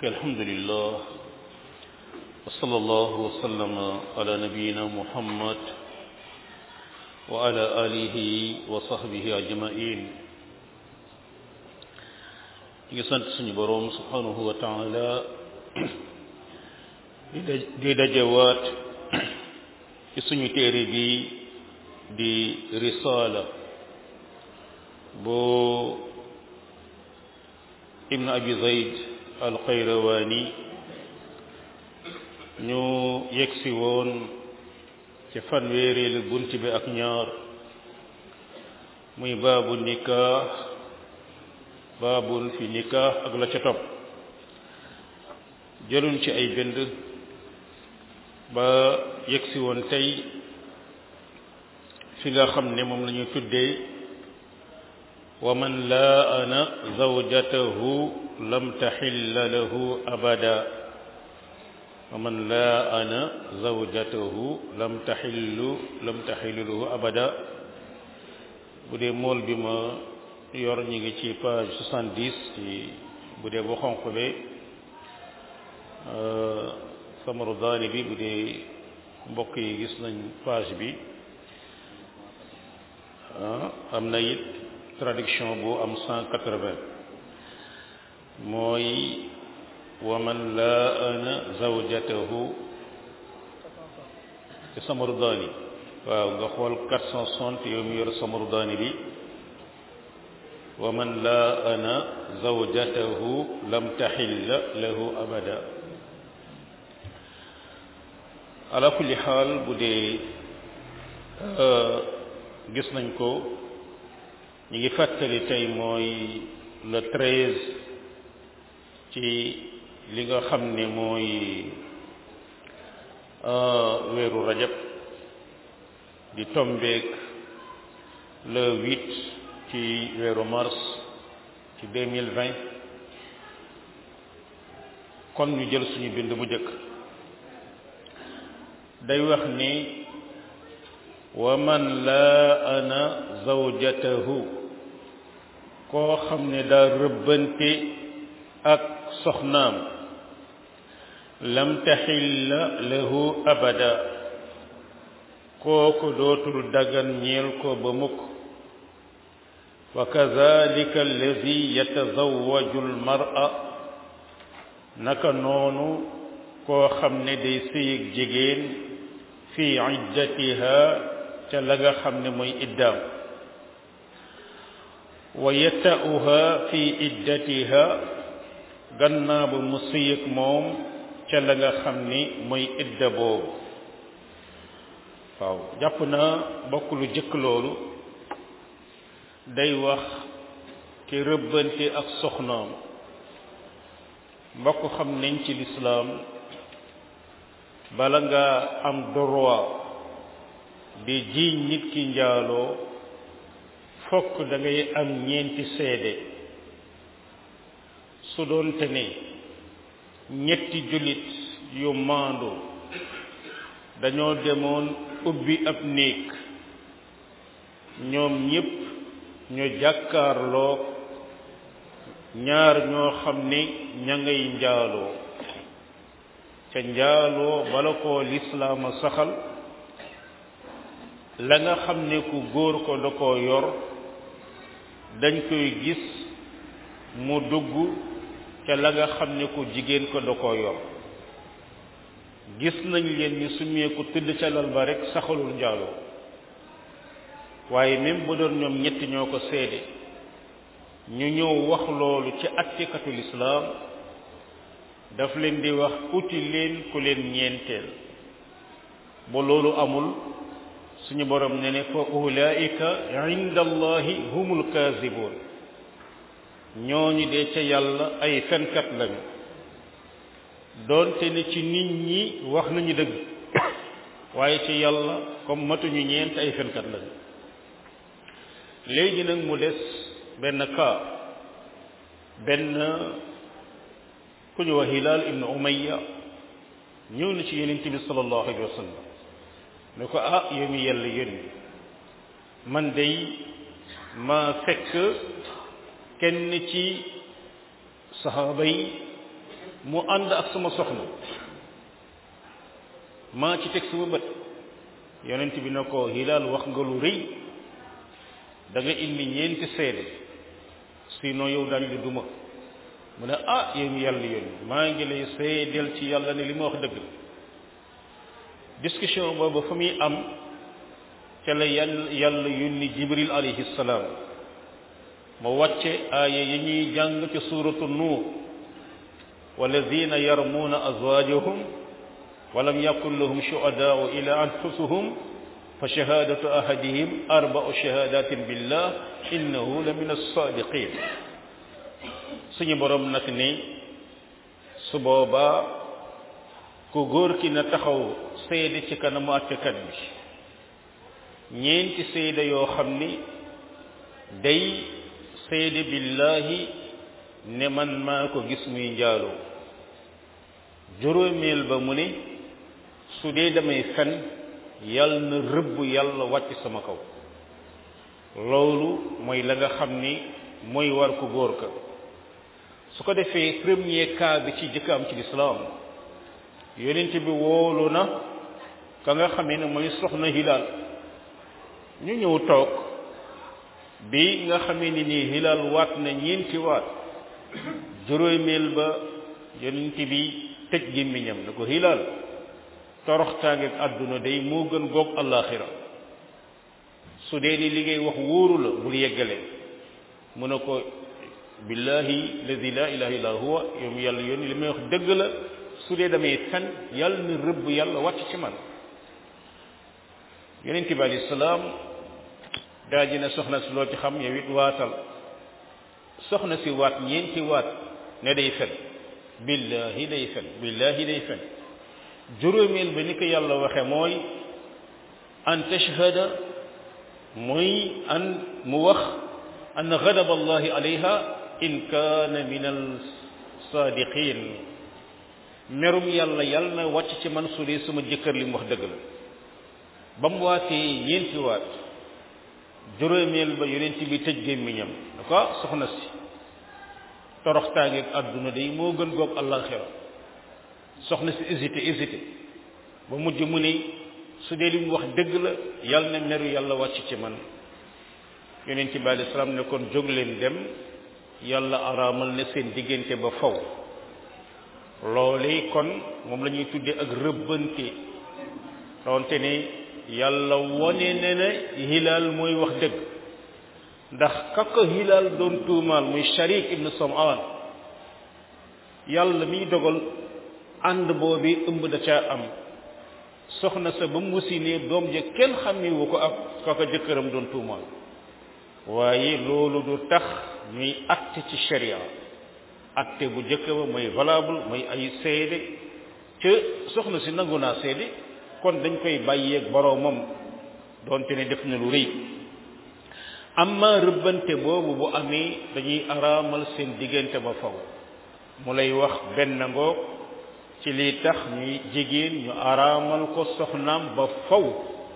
الحمد لله وصلى الله وسلم على نبينا محمد وعلى آله وصحبه أجمعين ngi sant suñu boroom subhanahu wa taala di dajewaat ci suñu téere bi di risaala boo ibn abi zayd al qayrawaani ñu yegsi woon ci fanweereelu bunt bi ak ñaar muy baabu nikaax baabun fi nikaax ak la ca topp jëluñ ci ay bind ba yegsi woon tey fi nga xam ne moom la ñu tuddee wa man laana zawjatahu lam taxilla lahu abada wa man laana zawjatahu lam taxillu lam taxillu lahu abada bu dee mool bi ma yor ñu ngi ci page soixante-dix ci bu dee bu xonq bi samaru daani bi bu dee mbokk yi gis nañ page bi am na it traduction bu am cent quatre-vingts mooy wa man laana zawjatahu ci samaru daani waaw nga xool quatre cent soixante yow mi yor samaru daani bi wa man laana zawjatahu lam taxilla lahu abada ala kulli xaal bu dee gis nañ ko ñu ngi fàttali tey mooy le treize ci li nga xam ne mooy weeru rajab di tombeek le huit ci weeru mars ci deux mille vingt kon ñu jël suñu bind bu njëkk day wax ni wa man laana zawjatahu koo xam ne daa rëbbante ak soxnaam lam taxilla lahu abada kooku dootul dagan ñeel ko ba mukk wa kadalika alladi yatazawwaju almar'a naka noonu koo xam ne day sëyig jigéen fi iddatiha ca la nga xam ne mooy iddaam wa yata'uha fi iddatiha gannaaw ba mu sëyig moom ca la nga xam ni mooy idda boobu waaw jàpp naa bokk lu jëkk loolu day wax ki rëbbante ak soxnaam mbokk xam nañ ci lislaam bala nga am droit di jiiñ nit ki njaaloo fokk da ngay am ñeenti seede su doonte ne ñetti jullit yu maandu dañoo demoon ubbi ab néeg ñoom ñépp ñu jàkkaarloo ñaar ñoo xam ne ña ngay njaaloo ca njaaloo bala koo lislaama saxal la nga xam ne ku góor ko da koo yor dañ koy gis mu dugg ca la nga xam ne ku jigéen ko da koo yor gis nañ leen ñu summeeku tëdd ca lal ba rek saxalul njaaloo waaye même bu doon ñoom ñetti ñoo ko seede ñu ñëw wax loolu ci attikatu lislaam daf leen di wax uti leen ku leen ñeenteel ba loolu amul suñu borom ne ne fa ulaika inda allahi humul kazibuun ñooñu dee ca yàlla ay fenkat lañu doonte ne ci nit ñi wax nañu dëgg waaye ci yàlla comme matuñu ñeent ay fenkat lañu léegi nag mu des benn cas benn ku ñu wax Hilaal ibn Umayya ñëw na ci yonent bi sallallahu alayhi wa sallam ne ko ah yow mi yàlla yónni man day ma fekk kenn ci saxaaba yi mu ànd ak sama soxna maa ci teg sama bët yonent bi na ko hilaal wax nga lu rëy da nga indi ñeenti seede sinon yow dañ la duma mu ne ah yow mi yàlla yoon maa ngi lay seedeel ci yàlla ne li ma wax dëgg discussion boobu fa muy am ca la yàlla yàlla yónni jibril alayhi salaam ma wàcce aaya yi ñuy jàng ci suuratu nuur walladina yarmuuna azwaajahum walam yakun lahum shuhadaau ila anfusuhum fa shahadatu ahadihim arba'u shahadatin billah innahu la min as-sadiqin suñu borom nag ni su boobaa ku góor ki na taxaw seede ci kanamu àttekat bi ñeenti seede yoo xam ni day seede billahi ne man maa ko gis muy njaaloo juróomeel ba mu ne su dee damay fen yàlla na rëbb yàlla wàcc sama kaw loolu mooy la nga xam ni mooy war ku góor ka su ko defee premier cas bi ci jëkk am ci lislaam yonent bi woolu na ka nga xamee ne mooy soxna hilaal ñu ñëw toog bi nga xamee ni nii hilaal waat na ñeenti waat juróomeel ba yonent bi tëj gémmiñam na ko hilaal toroxtaange ak àdduna day moo gën goog allaaxira su dee ni li ngay wax wóoru la bul yeggale mu ne ko billahi ladi la ilaha illa huwa yow mi yàlla yónni li may wax dëgg la su dee damay fen yàlla na rëbb yàlla wàcc ci man yonent bi alayhi salaam daa ji ne soxna si loo ci xam yow it waatal soxna si waat ñeenti waat ne day fen billahi day fen billahi day fen juróomeel ba ni ko yàlla waxe mooy an tashhada muy an mu wax an ghadab allahi alayha in kaana min al saadiqin merum yàlla yàlla na wàcc ci man su dee sama jëkkër li mu wax dëgg la ba mu waatee ñeenti waat juróomeel ba yonent bi tëj gémmiñam da ko soxna si toroxtaangeeg àdduna day moo gën goog àllaaxira soxna si hésité hésité ba mujj mu ni su dee li mu wax dëgg la yàlla na meru yàlla wàcc ci man yonent bi alei salaam ne kon jóg leen dem yàlla araamal ne seen diggante ba faw loolee kon moom la ñuy tuddee ak rëbbante doonte ne yàlla wone ne ne hilaal mooy wax dëgg ndax kaka hilaal doon tuumaal muy sharik ibn samaan yàlla miy dogal ànd boobi ëmb da caa am soxna sa ba mu wasinee doom ja kenn xàmmewu ko ak kaka jëkkëram doon tuumaal waaye loolu du tax ñuy atte ci sharia atte bu jëkk ba mooy valable mooy ay seede ca soxna si nangu naa seede kon dañ koy bàyyeeg boroomam doonte ne def na lu rëy amma rëbbante boobu bu amee dañuy araamal seen diggante ba faw mu lay wax benn ngoog ci lii tax ñuy jigéen ñu araamal ko soxnaam ba faw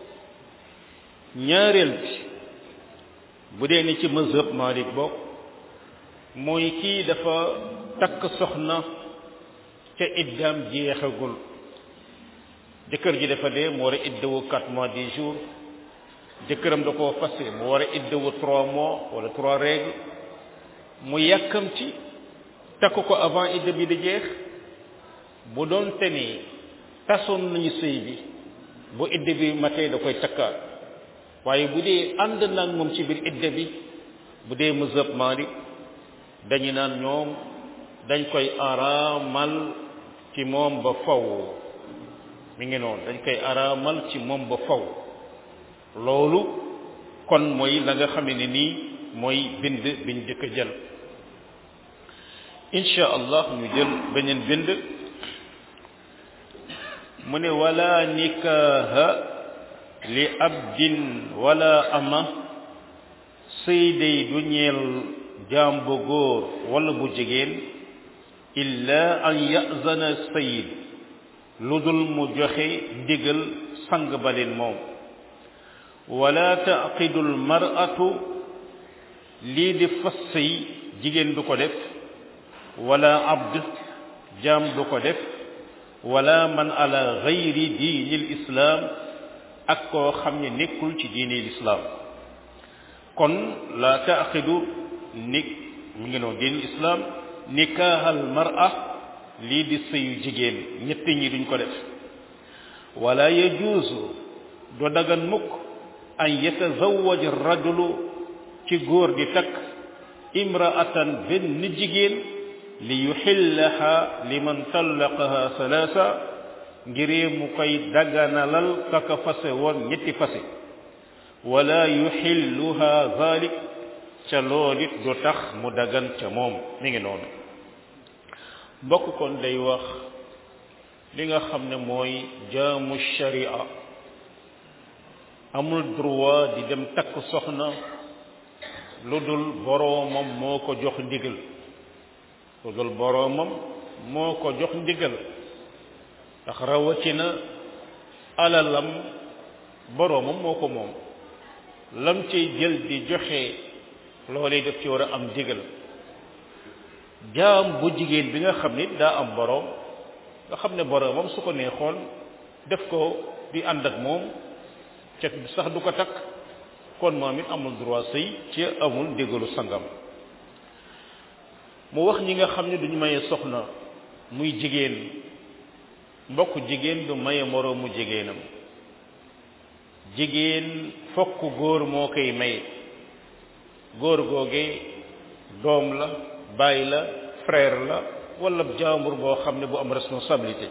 ñaareel bi bu dee ni ci mazhab Malik bokk mooy kii dafa takk soxna ca iddaam jeexagul jëkkër ji dafa dee mu war a iddawu quatre mois dix jours jëkkëram da koo fase mu war a iddawu trois mois wala trois règles mu yàkkamti takk ko avant idda bi di jeex bu doon te ni tasoon nañu sëy bi bu idda bi matee da koy takkaat waaye bu dee ànd naag moom ci biir idda bi bu dee mazhab Maalik dañu naan ñoom dañ koy araamal ci moom ba faw mi ngi noonu dañ koy araamal ci moom ba faw loolu kon mooy la nga xame ne nii mooy bind biñ jëkk a jël insha allah ñu jël beneen bind mu ne wala nikaaha li abdin wala ama sëy day du ñeel jaam bu góor wala bu jigéen illa an yazana sayid lu dul mu joxe ndigal sang ba leen moom wala taqidu almar'atu lii di fas sëy jigéen du ko def wala abd jaam du ko def wala man ala gayri diinil islaam ak koo xam ne nekkul ci diinil islaam kon la taaxidu ni mi ngi noonu diinil islaam nikaahal mar'a lii di sëyu jigéen ñett ñi duñ ko def wala yajuuzu do dagan mukk an yatazawwaj rajulu ci góor di takk imraatan benn jigéen li yuxillaha liman tallaqaha salaasa ngiree mu koy daganalal kaka fase woon ñetti fase wala yuxilluha zalik ca loolit du tax mu dagan ca moom mi ngi noonu mbokk kon day wax li nga xam ne mooy jaamu sharia amul droit di dem takk soxna lu dul boroomam moo ko jox ndigal lu dul boroomam moo ko jox ndigal ndax rawatina alalam boroomam moo ko moom lam cay jël di joxe loolee def ci war a am ndigal jaam bu jigéen bi nga xam ni daa am boroom nga xam ne boroomam su ko neexoon def ko di ànd ak moom ca sax du ko takk kon moom it amul droit sëy ci amul ndigalu sangam mu wax ñi nga xam ne duñu maye soxna muy jigéen mbokk jigéen du maye moroomu jigéenam jigéen fokk góor moo koy maye góor googe doom la baay la frère la wala jaambur boo xam ne bu am responsabilité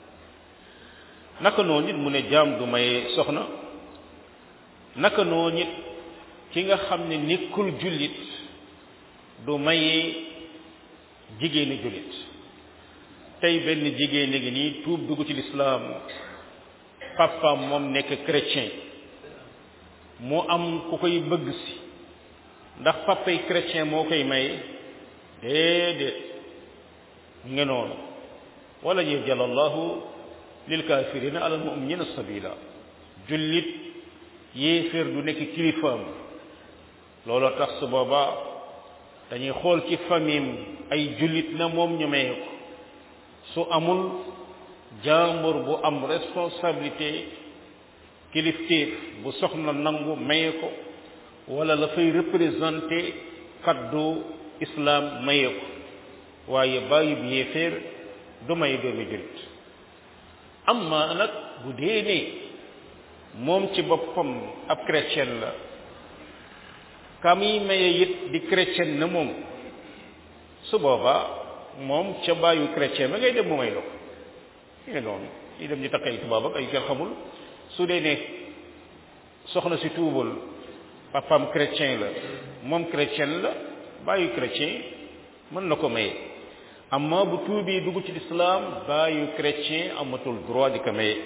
naka noonu nit mu ne jaam du maye soxna naka noonu nit ki nga xam ne nekkul jullit du maye jigéeni jullit tey benn jigéen ngi nii tuub dugg ci lislaam papaam moom nekk chrétien mu am ku koy bëgg si ndax papay chrétien moo koy maye déedéet nga noonu wala yajal allahu lil kafirina ala al muminina sabila jullit yéeféer du nekk kilifaam looloo tax su boobaa dañuy xool ci famille ay jullit na moom ñu maye ko su amul jaambur bu am responsabilité kilifteef bu soxna nangu maye ko wala la fay représenté kaddu islam maye ko waaye bàyyi bi yéeféer du may doomi jullit amma nag bu dee ne moom ci boppam ab chrétien la ka muy maye it di chrétien na moom su boobaa moom ca bàyyu chrétien ba ngay dem mu may la ko ñu ne noonu ñu dem ñu takk ay tubaab ak ay kenn xamul su dee ne soxna si tuubal papam chrétien la moom chrétien la bàyyu chrétien mën na ko maye amma bu tuubi dugg ci lislaam bàyyu chrétien amatul droit di ko maye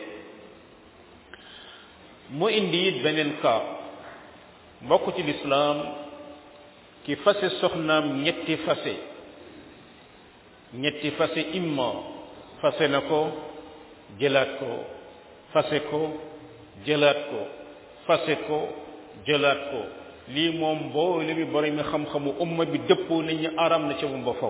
mu indi it beneen cas mbokk ci lislaam ki fase soxnaam ñetti fase ñetti fase imma fase na ko jëlaat ko fase ko jëlaat ko fase ko jëlaat ko lii moom mboole mi borom mi xam-xamu umma bi dëppoo nañ ñu aram na ca moom ba faw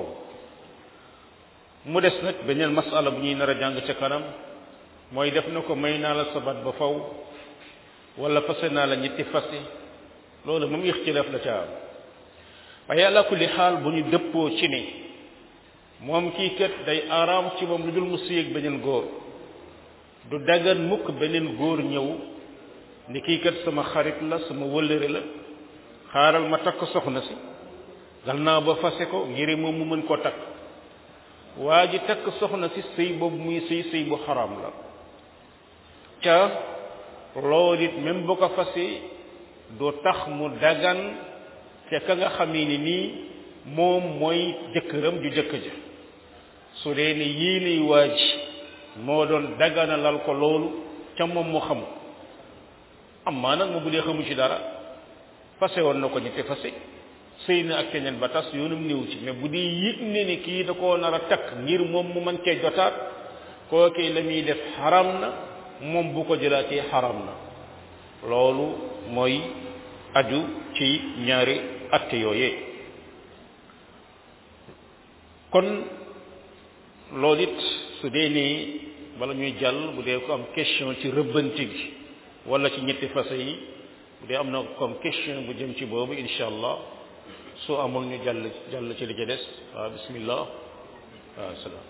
mu des nag beneen masala bu ñuy nar a jàng ca kanam mooy def na ko may naa la sabat ba faw wala fase naa la ñetti fase loolu moom ixtilaaf la ca am waaye ala kulli xaal bu ñu dëppoo ci ne moom kii kat day araam ci moom lu dul mu sëy ak beneen góor du dagan mukk beneen góor ñëw ni kii kat sama xarit la sama wëllëre la xaaral ma takk soxna si gal naa ba fase ko ngir moom mu mën koo takk waa ji takk soxna si sëy boobu muy sëy sëy bu xaraam la ca loolu it même bu ko fase du tax mu dagan te ka nga xamee ni nii moom mooy jëkkëram ju jëkk ja su dee ne yii liy waaj moo doon daganalal ko loolu ca moom mu xam amaa nag mu bu dee xamu ci dara fase woon na ko ñetti fase sëy na ak keneen ba tas yoonum néew ci mais bu dee yëg ne ni kii da koo nar a takk ngir moom mu mën cee jotaat kookee la muy def xaram na moom bu ko jëlaatee xaram na loolu mooy aju ci ñaari atte yooyee kon loolu it su dee nii bala ñuy jàll bu dee ko am question ci rëbbante gi wala ci ñetti fase yi bu dee am na comme question bu jëm ci boobu incha allah soo amul ñu jàll jàll ci li ci des waaw bismillah waaw salaam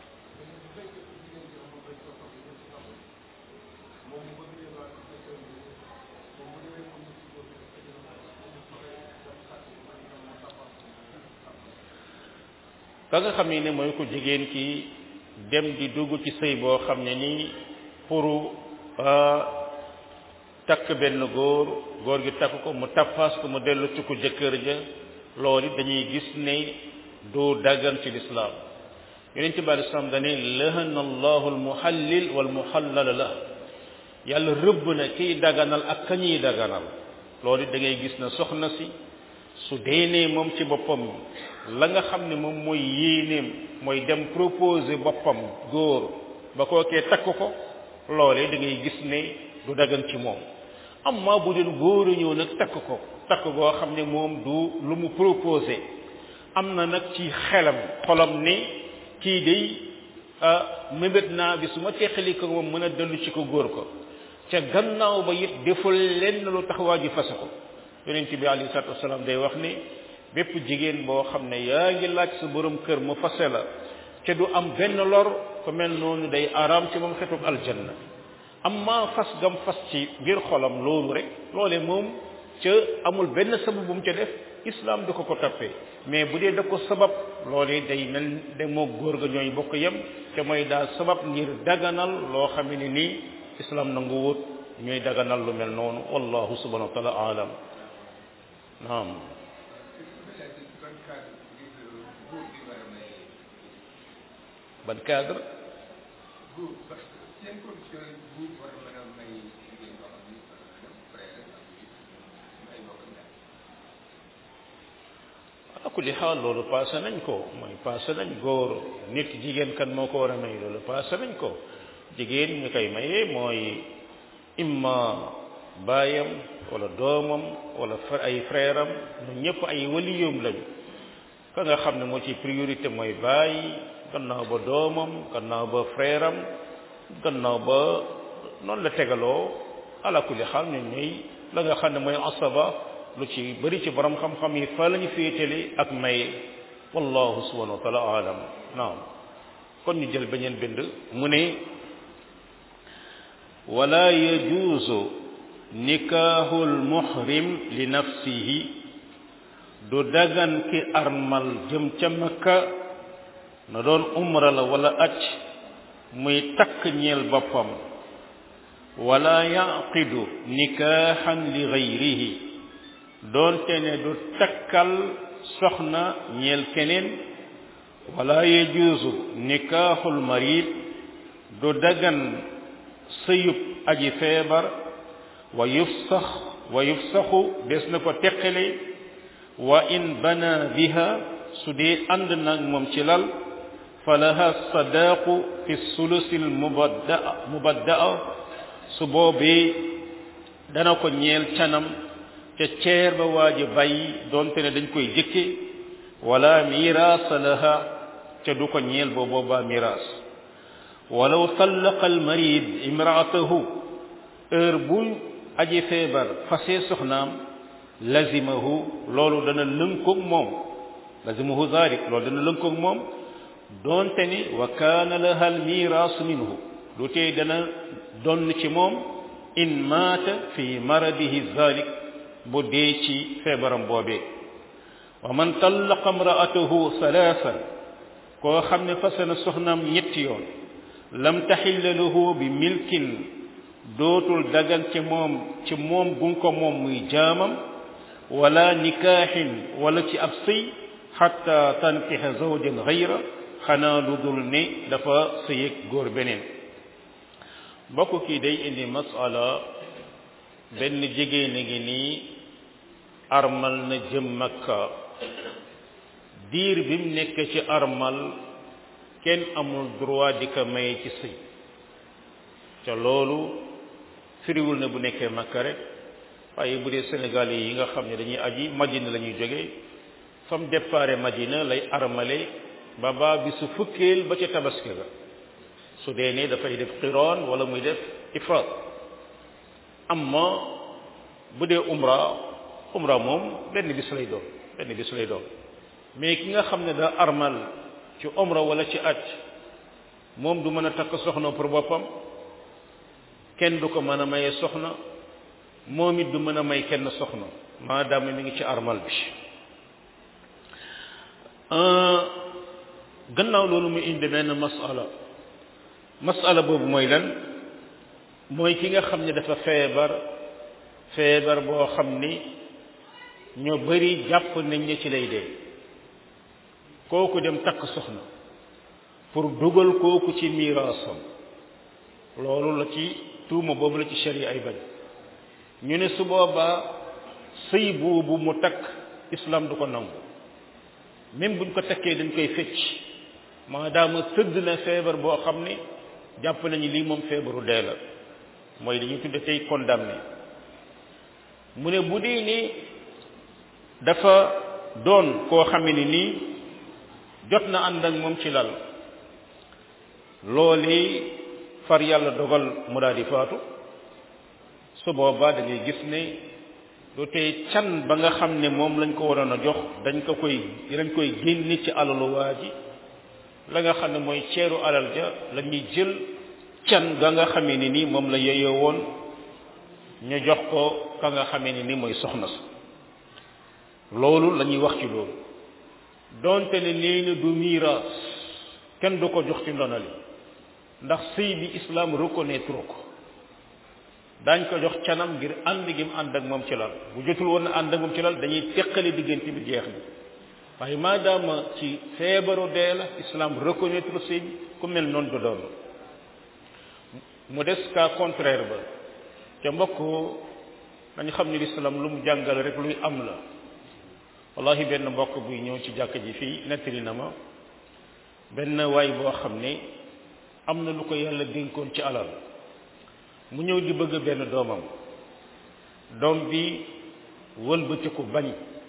ka nga xam ne mooy ko jigéen ki dem di dugg ci sëy boo xam ne nii pour takk benn góor góor gi takk ko mu tappaas ko mu dellu ci ko jëkkër ja loolu dañuy gis ne du daggan ci lislaam yonent bi alei salaam dane lahana allahu almuhallil walmuhallala la yàlla rëbb na kiy daganal ak ka ñuy daganal loolu da ngay gis na soxna si su deenee moom ci boppam la nga xam ne moom mooy yéeneem mooy dem proposer boppam góor ba kookee takk ko loolee da ngay gis ne du dagan ci moom amma bu dee góor a ñëw nag takk ko takk goo xam ne moom du lu mu proposé am na nag ci xelam xolam ne kii day mébét naa bi su ma teqali ko moom mën a dellu ci ko góor ko ca gannaaw ba it deful lenn lu tax waa ji fase ko yonent bi alayhi salaatu wasalaam day wax ne bépp jigéen boo xam ne yaa ngi laaj sa borom kër mu fase la ca du am benn lor ku mel noonu day araam ci moom xetub aljanna amma fas gam fas ci ngir xolam loolu rek loole moom ca amul benn sabab bu mu ca def islam du ko ko toppee mais bu dee da ko sabab loolee day mel de moo góor ga ñooy bokk yem te mooy daal sabab ngir daganal loo xam ne nii islam nangu wut ñooy daganal lu mel noonu wallahu subhanahu wa taala alam naam ban cadre ala kulli xaal loolu passé nañ ko mooy passé nañ góor nit jigéen kan moo ko war a may loolu passé nañ ko jigéen ñu koy mayee mooy imma baayam wala doomam wala ay frère am ñu ñëpp ay waliyum lañu ka nga xam ne moo ci priorité mooy baay gannaaw ba doomam gannaaw ba frère am gannaaw ba noonu la tegaloo ala kulli xaal ñun ñooy la nga xam ne mooy asaba lu ci bëri ci borom xam-xam yi fa lañu féetale ak may wallahu subhanahu wa taala alam naam kon ñu jël beneen bind mu ne wala yajuuzu nikaahul muhrim li nafsihi du dagan ki armal jëm ca makka na doon umra la wala acc muy takk ñeel boppam wala yaqidu nikaahan li gayrihi doonte ne du takkal soxna ñeel keneen wala yajuuzu nikaahul marid du dagan sëyub aji feebar wa yufsax wa yufsaxu des na ko teqale wa in bana biha su dee ànd nag moom ci lal fa laha sadaaqu fi sulusi l mubaddaa mubaddaa su boobee dana ko ñeel canam ca ceer ba waaji bàyyi doonte ne dañ koy jëkke wala miraasa laha ca du ko ñeel boo boobaa miraas walaw tallaqa al marid imraatahu heure bu aji feebar fase soxnaam lazimahu loolu dana lënkoog moom lazimahu zalik loolu dana lënkoog moom doonte ni wa kaana laha al miraasu minhu lu tey dana donn ci moom in maata fi maradihi zalik bu dee ci feebaram boobee wa man tallaqa imraatahu salaasan koo xam ne fase na soxnaam ñetti yoon lam taxilla lahu bi milkin dootul dagan ci moom ci moom gun ko moom muy jaamam wala nikaaxin wala ci ab sëy xatta tankixa zawjan xayra xanaa lu dul ne dafa sëyeg góor beneen mbokk kii day indi masala benn jigéen a ngi nii armal na jëm makka diir bi mu nekk ci armal kenn amul droit di ko maye ci sëy ca loolu firiwul ne bu nekkee makka rek waaye bu dee sénégal yi nga xam ne dañuy aji madina la ñuy jóge fam départ madina lay armale ba baa bi su fukkeel ba ca tabaski ga su dee ne dafay def qiroon wala muy def ifraat amma bu dee umra umra moom benn bis lay doon benn bis lay doon mais ki nga xam ne daa armal ci umra wala ci aj moom du mën a takk soxna pour boppam kenn du ko mën a maye soxna moom it du mën a may kenn soxna maadaama mi ngi ci armal bi gannaaw loolu mu indi benn masala masala boobu mooy lan mooy ki nga xam ne dafa feebar feebar boo xam ni ñoo bari jàpp nañ ne ci lay dee kooku dem takk soxna pour dugal kooku ci miraasam loolu la ci tuuma boobu la ci sharia ay bañ ñu ne su boobaa sëy boobu mu takk islam du ko nangu même buñ ko takkee dañ koy fecc maadaama tëdd na feebar boo xam ne jàpp nañu lii moom feebaru dee la mooy dañuy tudde tey condamné mu ne bu dee ni dafa doon koo xame ni nii jot na ànd ak moom ci lal loolu far yàlla dogal mu daal di faatu su boobaa da ngay gis ne du tey can ba nga xam ne moom lañ ko waroon a jox dañ ko koy dañ koy génne ci alalu waa ji la nga xam ne mooy ceeru alal ja la ñuy jël can ga nga xamee ni nii moom la yeyoo woon ñu jox ko ka nga xamee ni nii mooy soxna sa loolu la ñuy wax ci loolu donte ne nee na du miiras kenn du ko jox ci ndonali ndax sëy bi islam reconnaître ko daañ ko jox canam ngir ànd gi mu ànd ak moom ci lal bu jotul woon na ànd ak moom ci lal dañuy teqale diggante bi jeex na waaye maadaama ci feebaru dee la islam reconnaître sëy bi ku mel noonu du doon mu des cas contraire ba ca mbokk dañu xam ni l'islam lu mu jàngal rek luy am la wallahi benn mbokk buy ñëw ci jàkk ji fii nettali na ma benn waay boo xam ne am na lu ko yàlla dénkoon ci alal mu ñëw di bëgg benn doomam doom bi wëlbatiku bañ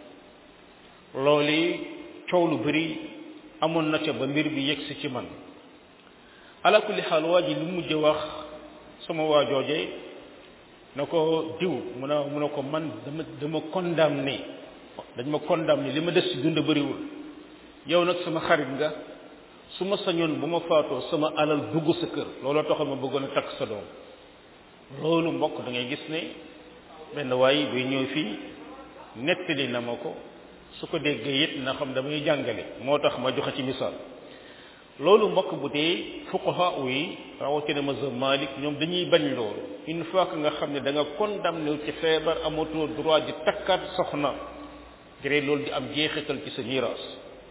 loolu coow lu bari amoon na ca ba mbir bi yegsi ci man ala kulli xaal waa ji lu mujj wax sama waa jooje na ko diw mu ne mu ne ko man dama dama condamné dañ ma condamné li ma des ci dund bëriwul yow nag sama xarit nga su ma sañoon bu ma faatoo sama alal dugg sa kër looloo taxoon ma bëggoon a takk sa doom loolu mbokk da ngay gis ne benn waay buy ñëw fii nettali na ma ko su ko déggee it na xam damay jàngale moo tax ma joxe ci misaal loolu mbokk bu dee fuqaha yi rawatina mazhab Malik ñoom dañuy bañ loolu une fois que nga xam ne da nga condamné ci feebar amatoo droit di takkaat soxna jëree loolu di am jeexital ci sa miraas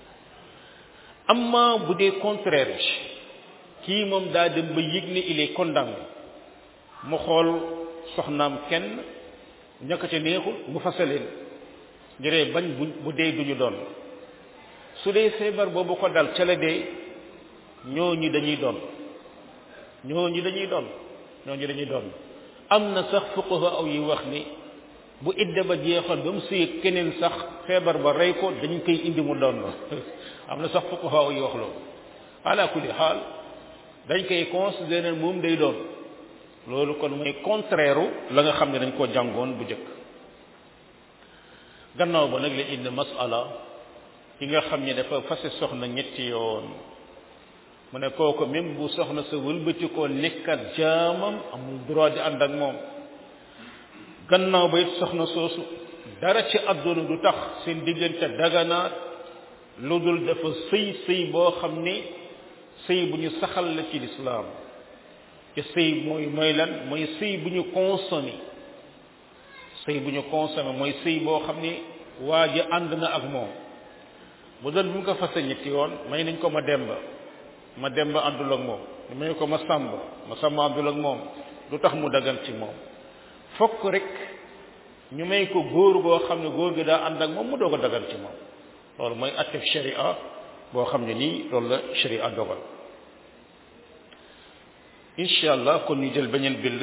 amma bu dee contraire kii moom daa dem ba yëg ne il est condamné mu xool soxnaam kenn ñaka ca neexul mu fasaleen jëree bañ bu bu dee duñu doon su dee feebar boobu ko dal ca la dee ñooñu dañuy doon ñooñu dañuy doon ñooñu dañuy doon am na sax fuqaha aw yi wax ni bu idda ba jeexal ba mu sëy keneen sax feebar ba rey ko dañ koy indi mu doon am na sax fuqaha aw yi wax loolu ala kulli xaal dañ koy considérer moom day doon loolu kon mooy contraire la nga xam ne dañ koo jàngoon bu jëkk gannaaw ba nag la indi masala ki nga xam ne dafa fase soxna ñetti yoon mu ne kooku même bu soxna sa wëlbati koo nekkat jaamam amul droit di ànd ak moom gannaaw ba it soxna soosu dara ci àdduna du tax seen diggante daganaat lu dul dafa sëy sëy boo xam ne sëy bu ñu saxal la ci lislaam te sëy mooy mooy lan mooy sëy bu ñu consommé sëy bu ñu consommé mooy sëy boo xam ne waa ji ànd na ak moom bu doon bu mu ko fase ñetti yoon may nañ ko ma demba ma demba àndul ak moom may ko ma sàmb ma sàmb àndul ak moom lu tax mu dagan ci moom fokk rek ñu may ko góor goo xam ne góor gi daa ànd ak moom mu doog a dagan ci moom loolu mooy attef sharia boo xam ne nii loolu la sharia dogal incha allah kon ñu jël beneen bind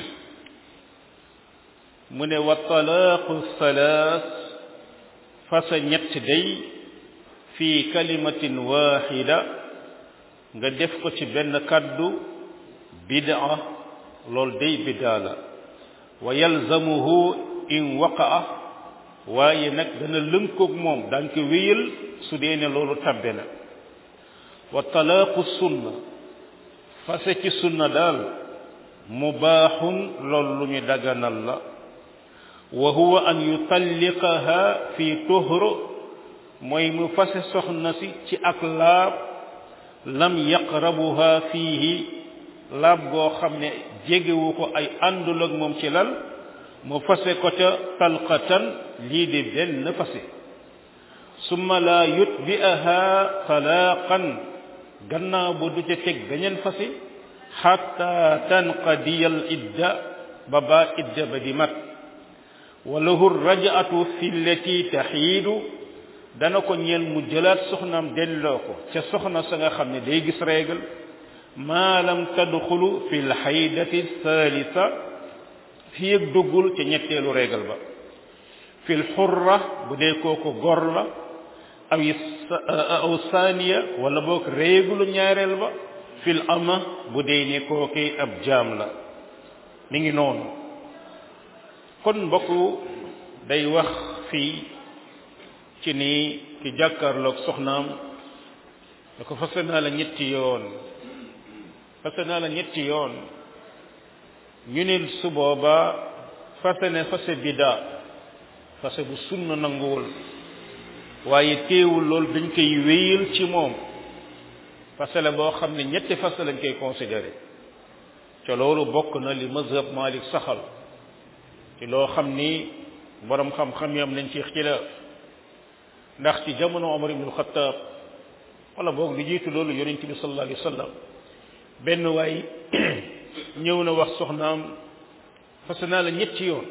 mu ne wa talaaqu thalaas fasa ñett day fi kalimatin waxida nga def ko ci benn kàddu bid'a loolu day bid'a la wa yalzamuhu in waqa'a waaye nag dana lënkoog moom daan ko wéyal su dee ne loolu tabbe na wa talaaqu sunna fase ci sunna daal mubaaxun loolu lu ñu daganal la wa huwa an yutalliqaha fi tuhru mooy mu fase soxna si ci ak laab lam yaqrabuha fiihi laab goo xam ne jegewu ko ay àndul ak moom ci lal mu fase ko ca talqatan lii di benn fase summa la yutbi'aha talaaqan gannaaw bu du ca teg beneen fase xatta tanqadiya al idda ba baa idda ba di mat wa lahu raja'atu fi llati taxiidu dana ko ñeel mu jëlaat soxnaam delloo ko ca soxna sa nga xam ne day gis réegal maa lam tadxulu fi lxaydati thalitha fi ak duggul ca ñetteelu réegal ba fi lxurra bu dee kooku gor la aw aw saaniya wala boog réegulu ñaareel ba fil ama bu dee ne kooki ab jaam la mi ngi noonu kon mbokk day wax fii ci ni ki jàkkaarloog soxnaam da ko fase naa la ñetti yoon fase naa la ñetti yoon ñu ne su boobaa fase ne fase bida fase bu sunna nanguwul waaye teewul loolu dañ koy wéyal ci moom fase la boo xam ne ñetti fase lañ koy considéré ca loolu bokk na li mazhab Malik saxal ci loo xam ni borom xam-xam yi am nañ ci ixtilaaf ndax ci jamono Omar ibn Khattab wala boog lu jiitu loolu yonent bi sallallahu alayhi wa sallam benn waay ñëw na wax soxnaam fase naa la ñetti yoon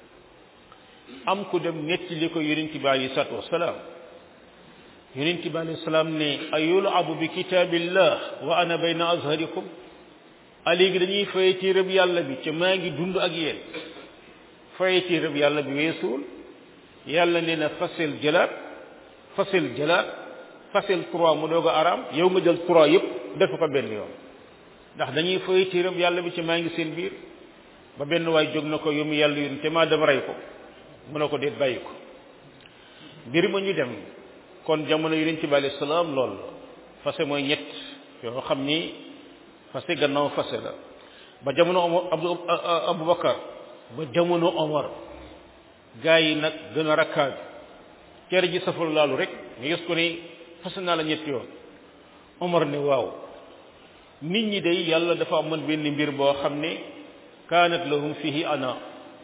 am ku dem nettali ko yonent bi alayhi salaatu wasalaam yonent bi alayhi salaam ne ayulabu bi kitaabillah wa ana bayna azharikum a léegi dañuy faye ci rëb yàlla bi ca maa ngi dund ak yéen faye ci rëb yàlla bi weesuul yàlla nee na fasel jëlaat fasel jëlaat fasel trois mu doog a araam yow nga jël trois yëpp def ko benn yoon ndax dañuy faye ci rëb yàlla bi ca maa ngi seen biir ba benn waay jóg na ko yow mi yàlla yoon te maa dem rey ko mu ne ko déet bàyyi ko mbir ma ñu dem kon jamono yonent bi alayhi salaam lool la fase mooy ñett yoo xam ni fase gannaaw fase la ba jamono Omar Abu Abubakar ba jamono Omar gaa yi nag gën a rakkaat cere ji safal laalu rek nga gis ko ni fase naa la ñetti yoon Omar ne waaw nit ñi day yàlla dafa amoon benn mbir boo xam ne kaanat lahum fihi ana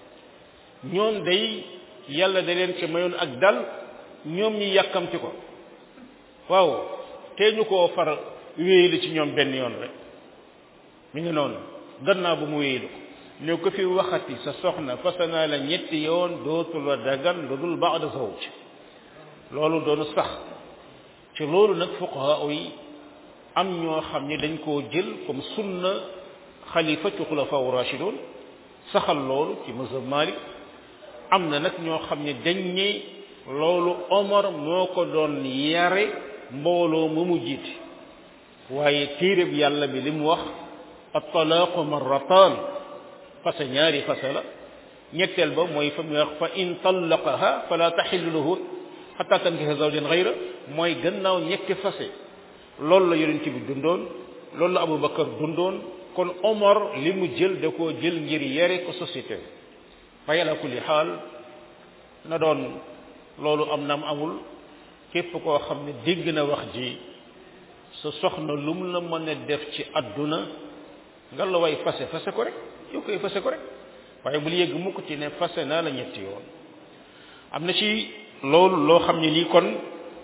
ñoom day yàlla da leen ci mayoon ak dal ñoom ñi yàkkamti ko waaw tee ñu koo far wéylu ci ñoom benn yoon rek mi ngi noonu gannaaw bu mu wéylu ko ne ko fi waxati sa soxna fase naa la ñetti yoon dootul la dagan lu dul baada zawj loolu doonu sax ci loolu nag fuqaha yi am ñoo xam ne dañ koo jël comme sunna xalifa ci xulafa rashidun saxal loolu ci mazhab Malik am na nag ñoo xam ne dañ ne loolu Omar moo ko doon yare mbooloo mu mu jiite waaye téereb yàlla bi li mu wax at-talaaqu marratan fase ñaari fase la ñetteel ba mooy fa mu wax fa in tallaqaha fala taxillu lahu xatta tankiha zawjan gayra mooy gannaaw ñetti fase loolu la yonent bi dundoon loolu la Abubakar dundoon kon Omar li mu jël da koo jël ngir yare ko société fa ala kulli xaal na doon loolu am na am amul képp koo xam ne dégg na wax ji sa soxna lu mu la mën a def ci àdduna nga la way fase fase ko rek yow koy fase ko rek waaye bul yëgg mukk ci ne fase naa la ñetti yoon am na ci loolu loo xam ne nii kon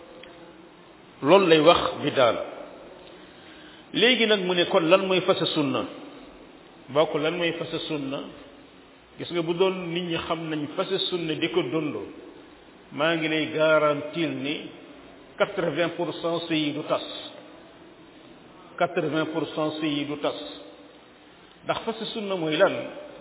loolu lay wax bi daal léegi nag mu ne kon lan mooy fase sunna bokk lan mooy fase sunna gis nga bu doon nit ñi xam nañ fase sunna di ko dund maa ngi lay garantir ni quatre-vingt pour cent sëy yi du tas quatre-vingt pour cent sëy yi du tas ndax fase sunna mooy lan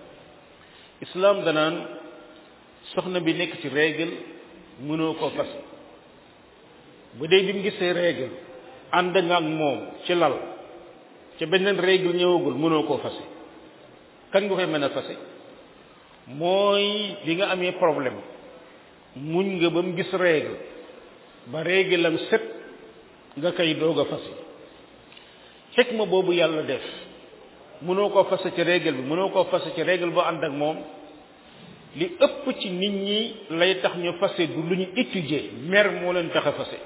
islam danaan soxna bi nekk ci règle mënoo koo fase bu dee bi mu gisee règle ànd nga ak moom ci lal ca beneen règle ñëwagul mënoo koo fase kan nga koy mën a fase mooy bi nga amee problème muñ nga ba mu gis règle ba règle am set nga koy doog a fase fekk ma boobu yàlla def mënoo koo fase ci règle bi mënoo koo fase ci règle boo ànd ak moom li ëpp ci nit ñi lay tax ñu fase du lu ñu étudier mer moo leen tax a fase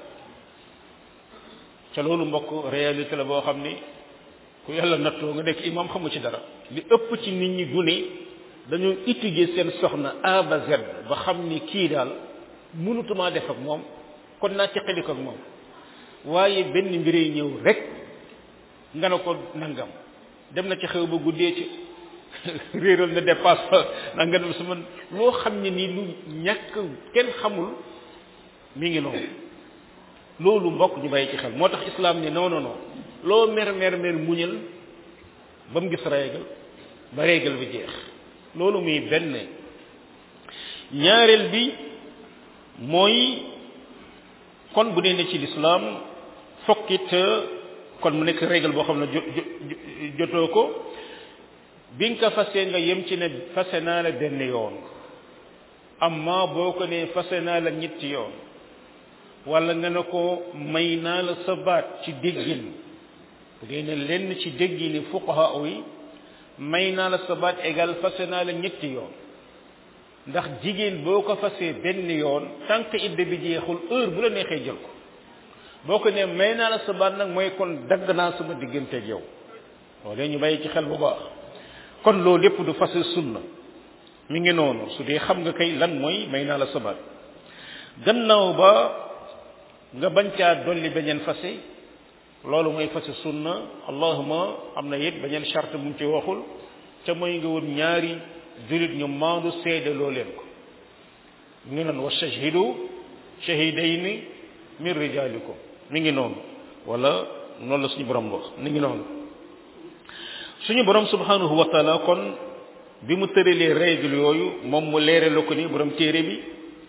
ca loolu mbokk réalité la boo xam ni ku yàlla nattoo nga nekk imam xamu ci dara li ëpp ci nit ñi du ne dañoo étudier seen soxna A ba Z ba xam ni kii daal mënutumaa def ak moom kon naa ci xeliko ak moom waaye benn mbiree ñëw rek nga ne ko nangam dem na ci xew ba guddee ci réeral na dépasse fa na nga dem sama loo xam ne nii lu ñàkk kenn xamul mi ngi noonu loolu mbokk ñu bàyyi ci xel moo tax islam ne non non non loo mer mer mer muñal ba mu gis règle ba règle bi jeex loolu muy benn ñaareel bi mooy kon bu dee ne ci lislaam fokkit kon mu nekk règle boo xam ne jotoo ko bi nga ko fase nga yem ci ne fase naa la benn yoon amma boo ko ne fase naa la ñetti yoon wala nga ne ko may naa la sa baat ci déggin bu dee ne lenn ci déggini fuqaha yi may naa la sa baat égal fase naa la ñetti yoon ndax jigéen boo ko fasee benn yoon tant que idde bi jeexul heure bu la neexee jël ko boo ko ne may naa la sa baat nag mooy kon dagg naa sama digganteeg yow loolu ñu bàyyi ci xel bu baax kon loolu lépp du fase sunna mi ngi noonu su dee xam nga kay lan mooy may naa la sa baat gannaaw ba nga bañ caa dolli beneen fase loolu mooy fase sunna allahuma am na it beneen charte mu ci waxul te mooy nga wut ñaari julit ñu maandu seede loo leen ko mi ngi noonu wa shahhidu shahidayni min rijalikum mi ngi noonu wala noonu la suñu borom wax mi ngi noonu suñu borom subhanahu wa taala kon bi mu tëralee règle yooyu moom mu leere la ko ni borom téere bi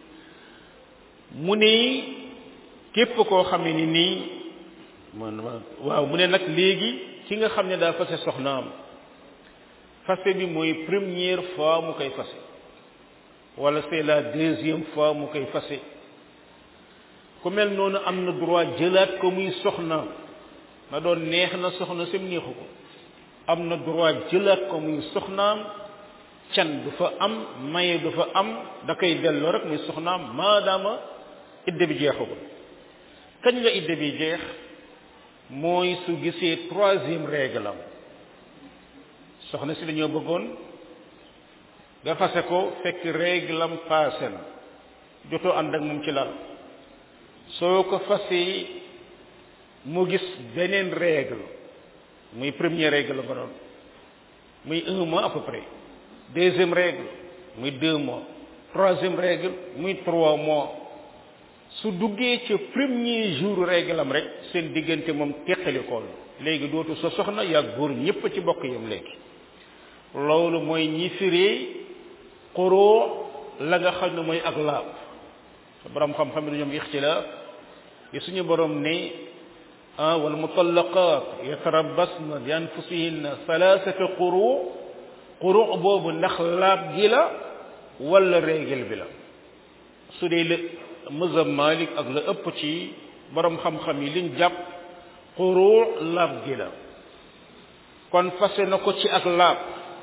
mu ne képp koo xam ne ni nii man waaw mu ne nag léegi ki nga xam ne daa fase soxnaam fase bi mooy première fois mu koy fase wala c'est la deuxième fois mu koy fase ku mel noonu am na droit jëlaat ko muy soxnaam na doon neex na soxna sem neexu ko am na droit jëlaat ko muy soxnaam can du fa am maye du fa am da koy delloo rek muy soxnaam maadaama idde bi jeexagul kañ la idde bi jeex mooy su gisee troisième règle am soxna si dañoo bëggoon nga fase ko fekk règle am passé na jotoo ànd ak moom ci lal soo ko fasee mu gis beneen règle muy première règle nga doon muy un mois à peu près deuxième règle muy deux mois troisième règle muy trois mois su duggee ca premier jour règle am rek seen diggante moom teqalikool léegi dootu sa soxna yaa góor ñépp ci bokk yam léegi loolu mooy ñi firee xoroo la nga xam ne mooy ak laab borom xam-xam ne ñoom ixtilaaf yi suñu borom ne ah wal mutallaqat yatarabbasna bi anfusihinna thalathata quru quru boobu ndax laab gi la wala règle bi la su dee la mazhab malik ak la ëpp ci borom xam-xam yi liñ jàpp quru laab gi la kon fase na ko ci ak laab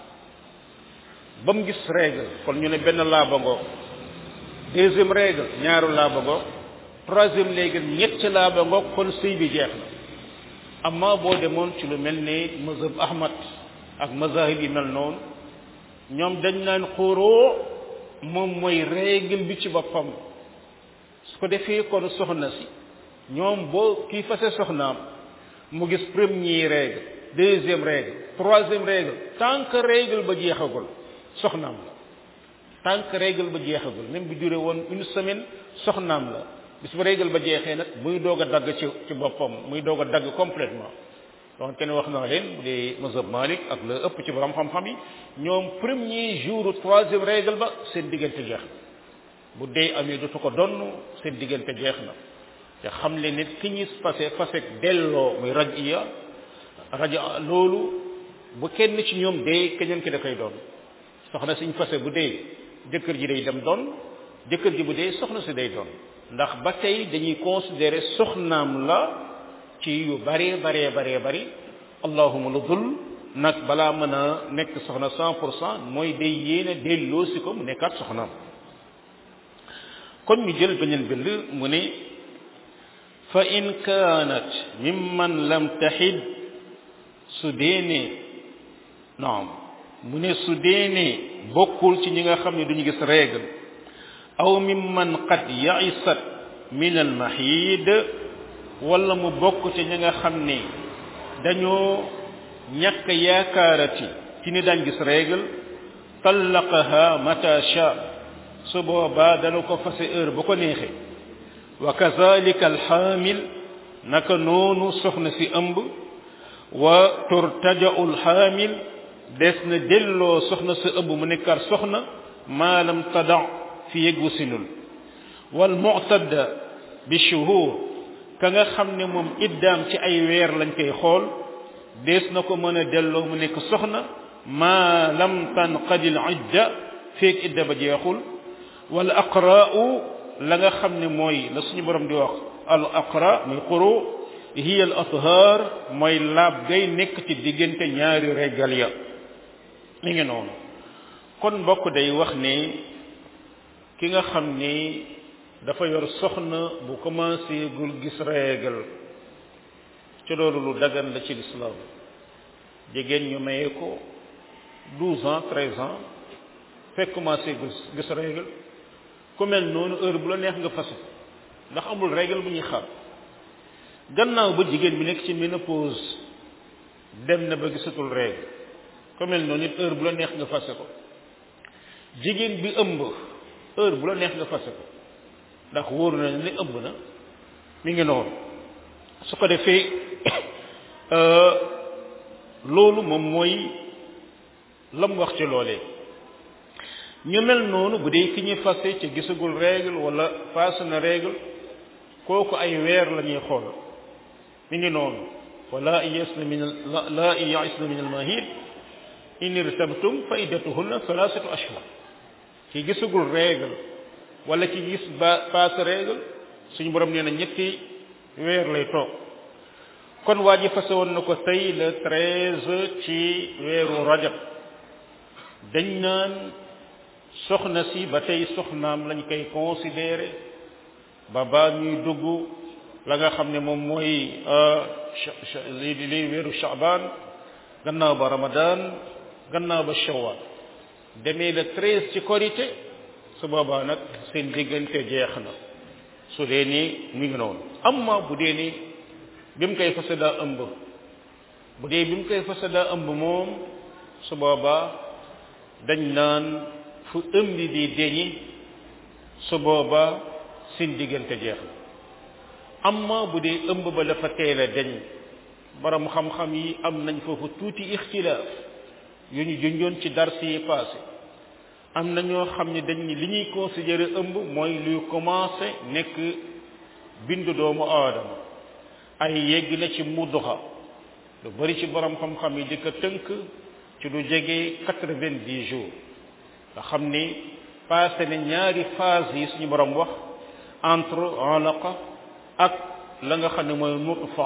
ba mu gis règle kon ñu ne benn laaba ngoog deuxième règle ñaaru laaba ngoog troisième règle ñetti laaba ngoog kon sëy bi jeex na amma boo demoon ci lu mel ne mazhab ahmad ak mazahib yi mel noonu ñoom dañ naan xóoroo moom mooy règle bi ci boppam su ko defee kon soxna si ñoom boo kii fase soxnaam mu gis premier règle deuxième règle troisième règle tant que règle ba jeexagul soxnaam la tant que règle ba jeexagul même bu duré woon une semaine soxnaam la bis ba règle ba jeexee nag muy doog a dagg ci ci boppam muy doog a dagg complètement donc kenn wax naa leen bu dee mazhab Malik ak la ëpp ci borom xam-xam yi ñoom premier jour troisième règle ba seen diggante jeex bu dee amee dootu ko donn seen diggante jeex na te xam le nit ki ñuy fase fasek delloo muy raj iya raja loolu bu kenn ci ñoom dee keneen ki da koy doon soxna siñ fase bu dee jëkkër ji day dem doon jëkkër ji bu dee soxna si day doon ndax ba tey dañuy considérer soxnaam la ci yu bare bare bare bari allahuma lu dul nag balaa mën a nekk soxna cent pour cent mooy day yéene delloo si ko mu nekkaat soxnaam kon ñu jël beneen bind mu ne fa in kaanat mimman lam taxid su dee ne naam mu ne su dee ne bokkul ci ñi nga xam ne duñu gis règle aw mimman qad yaisat min al mahid wala mu bokk ci ñi nga xam ne dañoo ñàkk yaakaarati ci ni daan gis règle tallaqaha mata sha su boobaa dana ko fase heure bu ko neexee wa kazalika alxaamil naka noonu soxna si ëmb wa turtaja'u alxaamil des na delloo soxna si ëmb mu nekkaat soxna maalam tada fi yëggu sinul wal mu'tadda bi shuhur ka nga xam ne moom iddaam ci ay weer lañ koy xool dees na ko mën a delloo mu nekk soxna maa lam tanqadil idda feeg idda ba jeexul wala aqra'u la nga xam ne mooy la suñu borom di wax al aqra muy quru hiya al athhar mooy laab gay nekk ci diggante ñaari régal ya mi ngi noonu kon mbokk day wax ne ki nga xam ni dafa yor soxna bu commencé gul gis régal ci loolu lu dagan la ci l'islam jigéen ñu maye ko douze ans treize ans fekk commencé gis gis régal ku mel noonu heure bu la neex nga fase ndax amul règle bu ñuy xam gannaaw ba jigéen bi nekk ci ménopause dem na ba gisatul règle ku mel noonu it heure bu la neex nga fase ko jigéen bi ëmb heure bu la neex nga fase ko ndax wóoru na ne ëmb na mi ngi noonu su ko defee loolu moom mooy lam wax ci loolee ñu mel noonu bu dee ki ñuy fase ci gisagul règle wala faase na règle kooku ay weer la ñuy xool mi ngi noonu wala yasna min la yasna min almahid in irtabtum fa iddatuhunna thalathatu ashhur ci gisagul règle wala ci gis ba paase règle suñu borom nee na ñetti weer lay toog kon waa ji fase woon na ko tey le treize ci weeru rajab dañ naan soxna si ba tey soxnaam lañ koy considéré ba ba ñuy dugg la nga xam ne moom mooy li li weeru Shaaban gannaaw ba Ramadan gannaaw ba Shawwal demee le treize ci korité su boobaa nag seen diggante jeex na su dee ni mu ngi noonu amma bu dee ni bi mu koy fase daa ëmb bu dee bi mu koy fase daa ëmb moom su boobaa dañ naan fu ëmb di deñi su boobaa seen diggante jeex na amma bu dee ëmb ba dafa teel a deñ borom xam-xam yi am nañ foofu tuuti ixtilaaf yu ñu junjoon ci dars yi passé am na ñoo xam ne dañ ni li ñuy considéré ëmb mooy luy commencé nekk bindu doomu aadama ay yegg na ci mudduxa lu bari ci borom xam-xam yi di ko tënk ci lu jege quatre-vingt-dix jours nga xam ni passé na ñaari phase yi suñu borom wax entre alaqa ak la nga xam ne mooy nutfa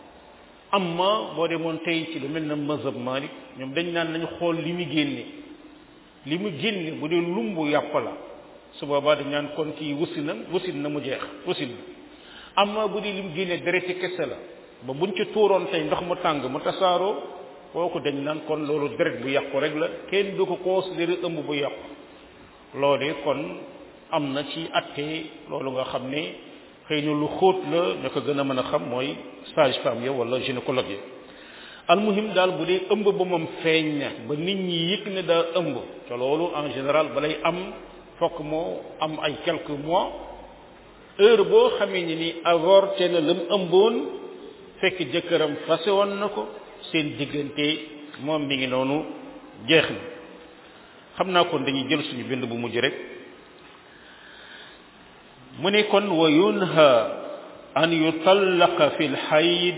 amma boo demoon tey ci lu mel na mazhab Malik ñoom dañ naan nañu xool li mu génne li mu génne bu dee lumbu yàpp la su boobaa dañ naan kon kii wusi na wusin na mu jeex wusin na amma bu dee li mu génne dereti kese la ba buñ ci tuuroon tey ndox mu tàng mu tasaaroo kooku dañ naan kon loolu deret bu yàqu rek la kenn du ko considéré ëmb bu yàqu loolee kon am na ci atte loolu nga xam ne xëy na lu xóot la ña ko gën a mën a xam mooy sage femme ya wala gynécologue ya almuhim daal bu dee ëmb ba moom feeñ na ba nit ñi yëg ne daa ëmb te loolu en général balay am fokk moo am ay quelques mois heure boo xamee ni ni avorté na lam ëmboon fekk jëkkëram fase woon na ko seen diggante moom mi ngi noonu jeex na xam naa kon dañuy jël suñu bind bu mujj rek mu ne kon wa yunha an yutallaqa fi lxayd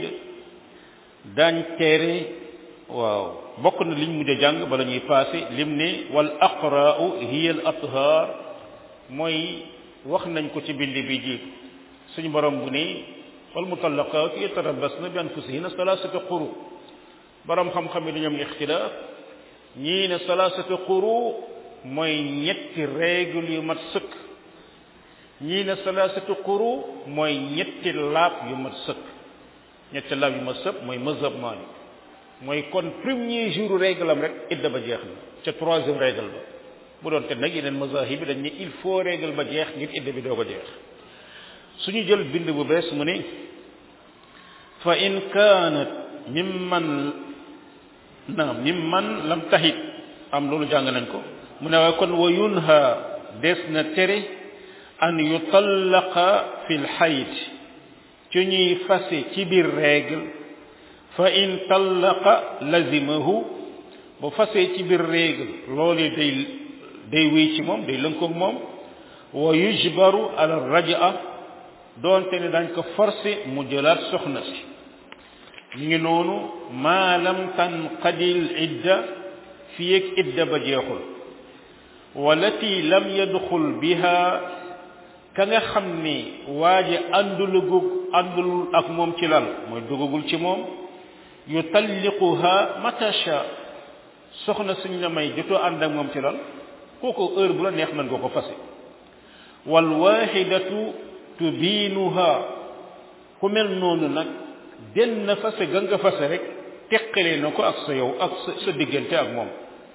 dañ tere waaw bokk na liñ mujj a jàng bala ñuy passé lim ne wal aqra'u hiya al athar mooy wax nañ ko ci bind bi ji suñu borom bu ne wal mutallaqaatu yatarabbasna bi anfusihinna salaasata quru borom xam-xam yi dañu am ixtilaaf ñii ne salaasata quru mooy ñetti règle yu mat sëkk ñii ne salaasata quru mooy ñetti laab yu mat sëkk ñetti laab yu mat sëkk mooy mazhab Maalik mooy kon premier jour règle am rek idda ba jeex na ca troisième règle ba bu doon te nag yeneen mazahib bi dañ ne il faut règle ba jeex ngir idda bi doo ko jeex suñu jël bind bu bees mu ne fa in kaanat mimman naam mimman lam tahit am loolu jàng nañ ko mu ne waaye kon wa yunha des na tere an yutallaqa fi lxayt ci ñuy fase ci biir règle fa in tallaqa lazimahu bu fasee ci biir règle loolu day day wéy ci moom day lënkoog moom wa yujbaru ala rajaa doonte ne dañ ko forcé mu jëlaat soxna si ñu ngi noonu maa lam tanqadil idda fii ak idda ba jeexul walati lam yadxul biha ka nga xam ni waa ji àndulugug àndul ak moom ci lal mooy dugagul ci moom yutalliquha matasha soxna suñ la may jotoo ànd ak moom ci lal kooku heure bu la neex mën nga ko fase wal waxidatu tubiinuha ku mel noonu nag den na fase ga nga fase rek teqale na ko ak sa yow ak sa sa diggante ak moom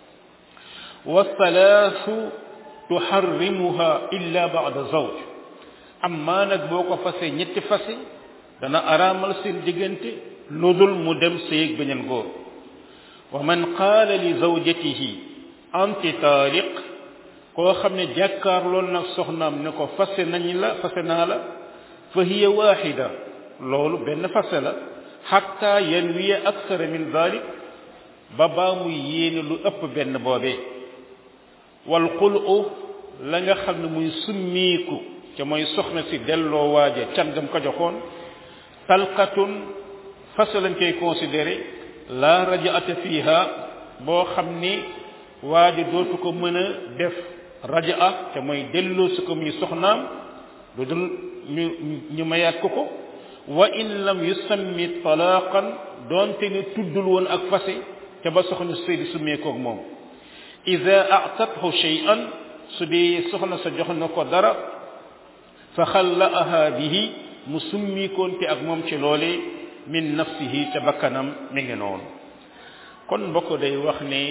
wa thalaasu tuharrimuha illa ba'da zawj amma nag boo ko fase ñetti fase dana araamal seen diggante lu dul mu dem séeg beneen góor wa man qaala li zawjatihi anti taaliq koo xam ne jàkkaarloon nag soxnaam ne ko fase nañ la fase naa la fa hiya waxida loolu benn fase la xatta yanwiya aksara min dalik ba baa muy yéene lu ëpp benn boobee wal xulu la nga xam ne muy summiiku ca mooy soxna si delloo waaja cangam ko joxoon talqatun fase lañ koy considéré la rajaata fiha boo xam ni waaja dootu ko mën a def rajaa te mooy delloo si ko muy soxnaam lu dul ñu ñu mayaat ko ko wa in lam yusammi talaqan doonte ni tuddul woon ak fase te ba soxna sëy di summeekoog moom ida atathu shay'an su dee soxna sa jox na ko dara fa xallaaha bihi mu summikoonte ak moom ci loole min nafsihi te bakkanam mi ngi noonu kon mbokk day wax ne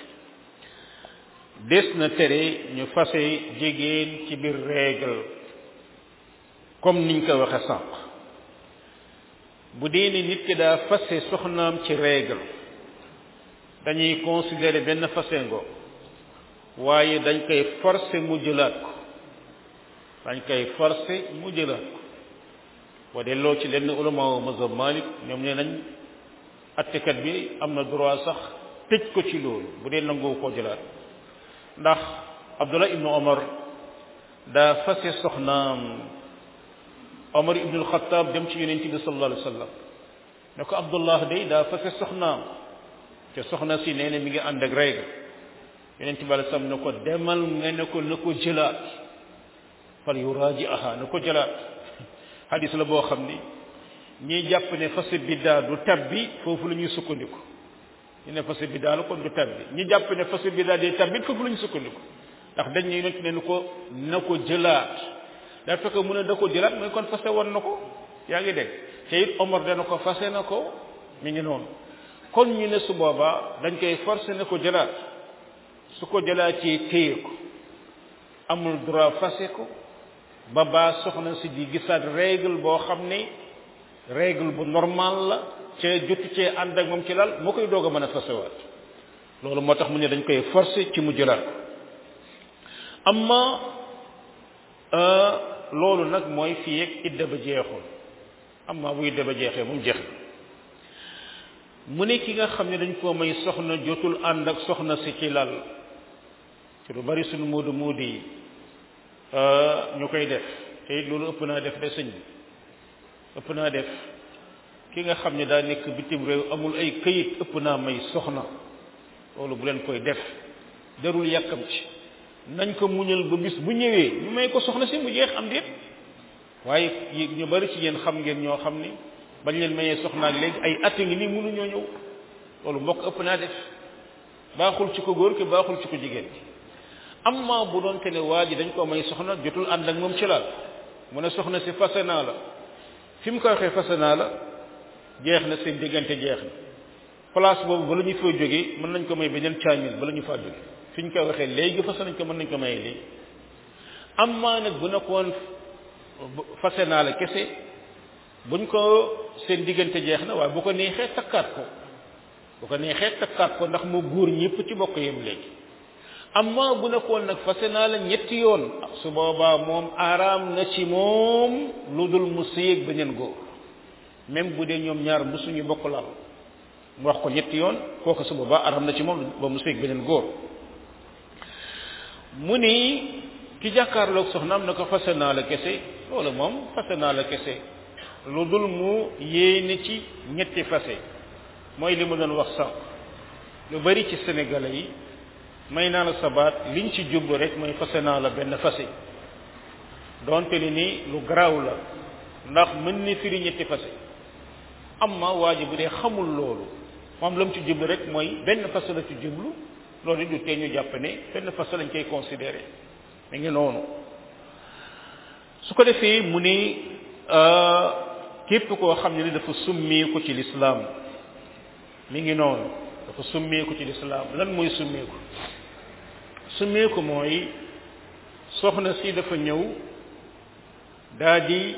des na tere ñu fase jigéen ci biir règle comme niñ ko waxe sànq bu dee ni nit ki daa fase soxnaam ci règle dañuy considérer benn fase ngo waaye dañ koy forcer mu jëlaat ko dañ koy forcer mu jëlaat ko boo delloo ci lenn ulama mazhab Malik ñoom nee nañ attekat bi am na droit sax tëj ko ci loolu bu dee nangoo koo jëlaat ndax Abdullah ibnu Omar daa fase soxnaam Omar ibnu Alxataab dem ci yonent bi sallallahu alayhi wa sallam ne ko Abdullah day daa fase soxnaam te soxna si nee na mi ngi ànd ak règle yonent bi alayhi salaam ne ko demal nga ne ko na ko jëlaat fal yuraaji'aha na ko jëlaat hadis la boo xam ni ñiy jàpp ne fase biddaa du tabbi foofu la ñuy sukkandiku ñu ne fase biddaa la kon du tabbi ñi jàpp ne fase biddaa day tabbi foofu la ñuy sukkandiku ndax dañ ne yonent ne ko na ko jëlaat daa fekk mu ne da ko jëlaat mooy kon fase woon na ko yaa ngi dégg te it Omar dana ko fase na ko mi ngi noonu kon ñu ne su boobaa dañ koy forcé ne ko jëlaat su ko jëlaatee téye ko amul droit fase ko ba baa soxna si di gisaat règle boo xam ne règle bu normal la ca jotu cee ànd ak moom ci lal moo koy doog a mën a fasewaat loolu moo tax mu ne dañ koy forcé ci mu jëlaat ko amma loolu nag mooy fii ak idda ba jeexul amma bu idda ba jeexee moom jeex mu ne ki nga xam ne dañ koo may soxna jotul ànd ak soxna si ci lal ci lu bari suñu moodu moodu yi ñu koy def te it loolu ëpp naa def de sëñ bi ëpp naa def ki nga xam ne daa nekk bitim réew amul ay këyit ëpp naa may soxna loolu bu leen koy def jarul yàkkam ci nañ ko muñal ba bis bu ñëwee ñu may ko soxna si mu jeex am déet waaye ñu bari ci yéen xam ngeen ñoo xam ni bañ leen mayee soxna ak léegi ay at ngi nii mënuñoo ñëw loolu mbokk ëpp naa def baaxul ci ko góor ki baaxul ci ko jigéen ki amma bu doon te ne waa ji dañ ko may soxna jotul ànd ak moom ci laal mu ne soxna si fase naa la fi mu ko waxee fase naa la jeex na seen diggante jeex na place boobu bala ñu fay jógee mën nañ ko may beneen caamil bala ñu faa jóge fi ñu koy waxee léegi fase nañ ko mën nañ ko maye léegi amma nag bu nekkoon fase naa la kese buñ ko seen diggante jeex na waaye bu ko neexee takkaat ko bu ko neexee takkaat ko ndax mu góor ñëpp ci bokk yem léegi amma bu nekkoon nag fase naa la ñetti yoon su boobaa moom araam na ci moom lu dul mu sëyeeg beneen góor même bu dee ñoom ñaar musuñu bokk laal mu wax ko ñetti yoon kooku su boobaa araam na ci moom ba mu sëyeeg beneen góor mu ni ki jàkkaarloog soxnaam na ko fase naa la kese loolu moom fase naa la kese lu dul mu yéene ci ñetti fase mooy li ma doon wax sànq lu bari ci sénégalais yi may naa la sabaat liñ ci jublu rek mooy fase naa la benn fase donte li ni lu garaaw la ndax mën ni firi ñetti fase amma waa ji bu dee xamul loolu moom la mu ci jublu rek mooy benn fase la ci jublu loolu du tee ñu jàpp ne benn fase lañ koy considéré mi ngi noonu su ko defee mu ni képp koo xam ne ni dafa summeeku ci lislaam mi ngi noonu dafa summeeku ci lislaam lan mooy summeeku summeeku mooy soxna si dafa ñëw daa di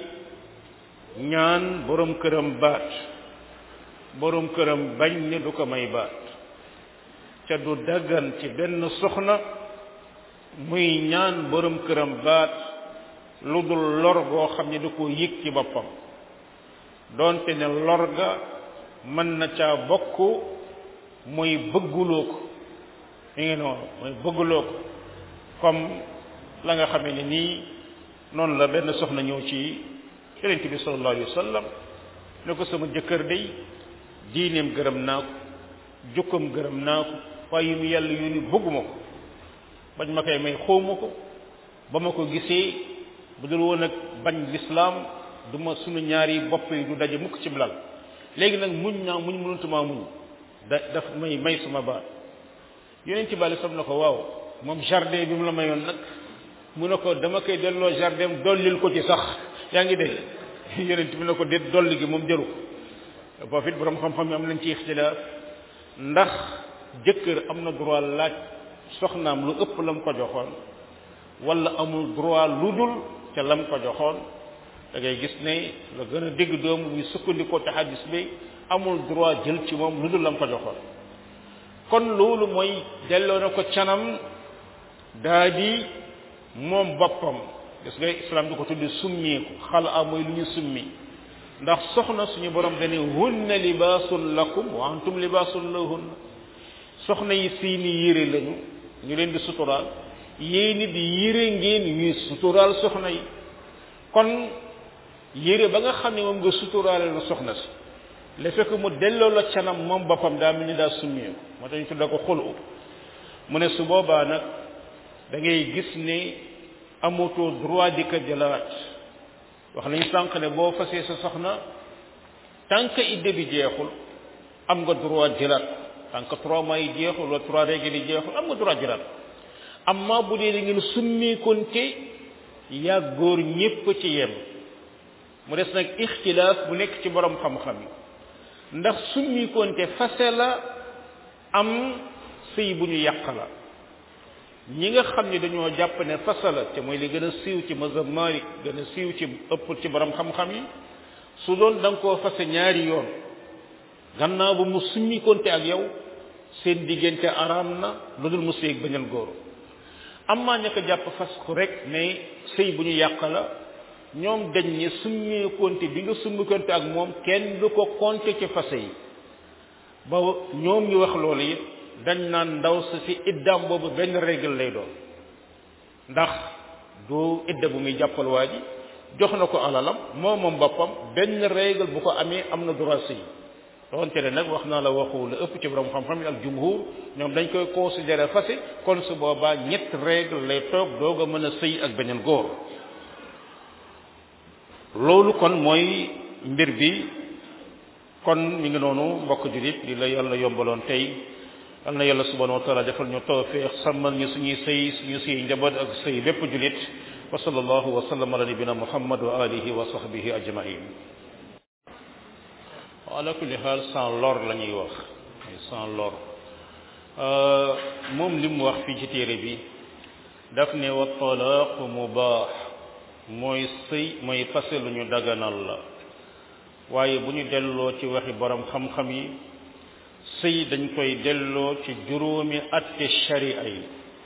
ñaan borom këram baat borom këram bañ ne du ko may baat ca du daggan ci benn soxna muy ñaan borom këram baat lu dul lor goo xam ne da koo yëg ci boppam doonte ne lor ga mën na caa bokk mooy bëgguloo ko mi ngi noonu mooy bëgguloo ko comme la nga xamee ne nii noonu la benn soxna ñëw ci yonent bi sallallahu alayhi wa sallam ne ko sama jëkkër day diineem gërëm naa ko jukkam gërëm naa ko waaye yu mu yàlla yu ni bëgguma ko bañ ma koy may xawma ko ba ma ko gisee bu dul woon ak bañ lislaam du ma sunu ñaari bopp yi du daje mukk ci blal léegi nag muñ naa muñ mënatumaa muñ da daf may may sama baat yonent bi sam na ko waaw moom jardin bi mu la mayoon nag mu ne ko dama koy delloo jardin dollil ko ci sax yaa ngi dégg yonent bi ne ko déet dolli gi moom jëru ko boo fit borom xam-xam yi am nañ ci ixtilaaf ndax jëkkër am na droit laaj soxnaam lu ëpp lam ko joxoon wala amul droit lu dul ca lam ko joxoon da ngay gis ne la gën a dégg doomu muy sukkandikoo ci hadis bi amul droit jël ci moom lu dul lam ko joxoon kon loolu mooy delloo na ko canam daa di moom boppam gis nga islam di ko tuddi summeeku xala mooy lu ñu summi ndax soxna suñu borom dane hunna libaasun lakum wa antum libaasun lahunna soxna yi seeni yére lañu ñu leen di suturaal yéen it yére ngeen ñuy suturaal soxna yi kon yére ba nga xam ne moom nga suturaale la soxna si le fekk mu delloo la canam moom boppam daa mel ni daa summeeku moo tax ñu tudda ko xulu mu ne su boobaa nag da ngay gis ne amatoo droit di ko jëlaat wax nañ sànq ne boo fasee sa soxna tant que idde bi jeexul am nga droit jëlaat tant que trois mois yi jeexul wala trois règles yi jeexul am nga droit jëlaat amma bu dee da ngeen summikonte yaa góor ñépp ci yem mu des nag ixtilaaf bu nekk ci borom xam-xam yi ndax summikonte fase la am sëy bu ñu yàq la ñi nga xam ne dañoo jàpp ne fase la te mooy li gën a siiw ci mazhab Malik gën a siiw ci ëpp ci borom xam-xam yi su doon da nga koo fase ñaari yoon gannaaw ba mu summikonte ak yow seen diggante araam na lu dul mu sëy ak beneen góor amma ña ko jàpp fas ko rek ne sëy bu ñu yàq la ñoom dañ ne summeekonte bi nga summikonte ak moom kenn du ko compter ci fase yi ba ñoom ñu wax loolu it dañ naan ndaw sa si iddaam boobu benn règle lay doon ndax du idda bu muy jàppal waa ji jox na ko alalam moom moom boppam benn règle bu ko amee am na droit sëy doonte ne nag wax naa la waxu la ëpp ci borom xam-xam yi ak jumhur ñoom dañ koy considérer fase kon su boobaa ñett règle lay toog doog a mën a sëy ak beneen góor loolu kon mooy mbir bi kon mi ngi noonu mbokk julit li la yàlla yombaloon tey yal na yàlla subhanahu wa taala defal ñu tawfiq sàmmal ñu suñuy sëy suñu sëy njaboot ak sëy bépp julit wa sallallahu wa sallam ala nabina muhammad wa alihi wa sahbihi ajmain ala kulli xaal sans lor la ñuy wax sans lor moom li mu wax fii ci téere bi daf ne wa talaaqu mubaax mooy sëy mooy fase lu ñu daganal la waaye bu ñu delloo ci waxi borom xam-xam yi sëy dañ koy delloo ci juróomi atte sharia yi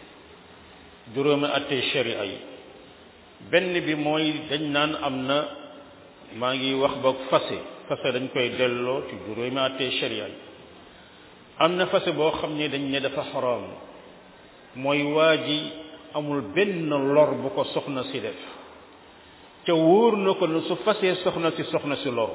juróomi atte sharia yi benn bi mooy dañ naan am na maa ngi wax ba fase fase dañ koy delloo ci juróomi atte sharia yi am na fase boo xam ne dañ ne dafa xaraam mooy waa ji amul benn lor bu ko soxna si def ca wóor na ko ne su fasee soxna si soxna si loru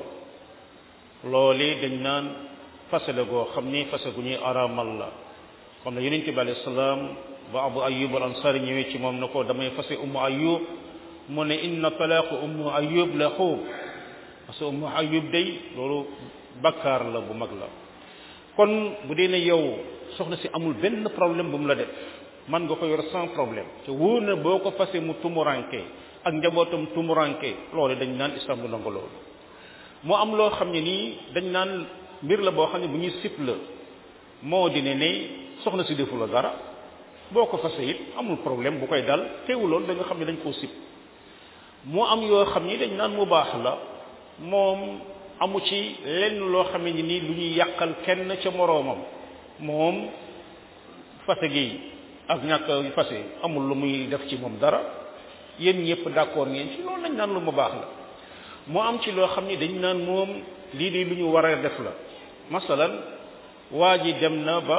loolee dañ naan fase la goo xam ni fase gu ñuy araamal la comme ne yonente bi alayhi salaam ba abu ayub al ansari ñëwee ci moom na ko damay fase ummu ayub mu ne inna talaaqu ummu ayub la xuub parce que ummu ayub day loolu bakkaar la bu mag la kon bu dee ne yow soxna si amul benn problème bu mu la def man nga ko yor sans problème te wóor na boo ko fase mu tumuranke ak njabootam tumuranke loolu dañ naan islam du nangu loolu moo am loo xam ne nii dañ naan mbir la boo xam ne bu ñuy sip la moo di ne ne soxna si defu la dara boo ko fase it amul problème bu koy dal teewu loolu da nga xam ne dañ koo sip moo am yoo xam ni dañ naan mu baax la moom amu ci lenn loo xam ne nii lu ñuy yàqal kenn ca moroomam moom fase gi ak ñàkk fase amul lu muy def ci moom dara yéen ñëpp d'accord ngeen ci loolu lañ naan lu mu baax la moo am ci loo xam ni dañ naan moom lii de lu ñu war a def la masalan waa ji dem na ba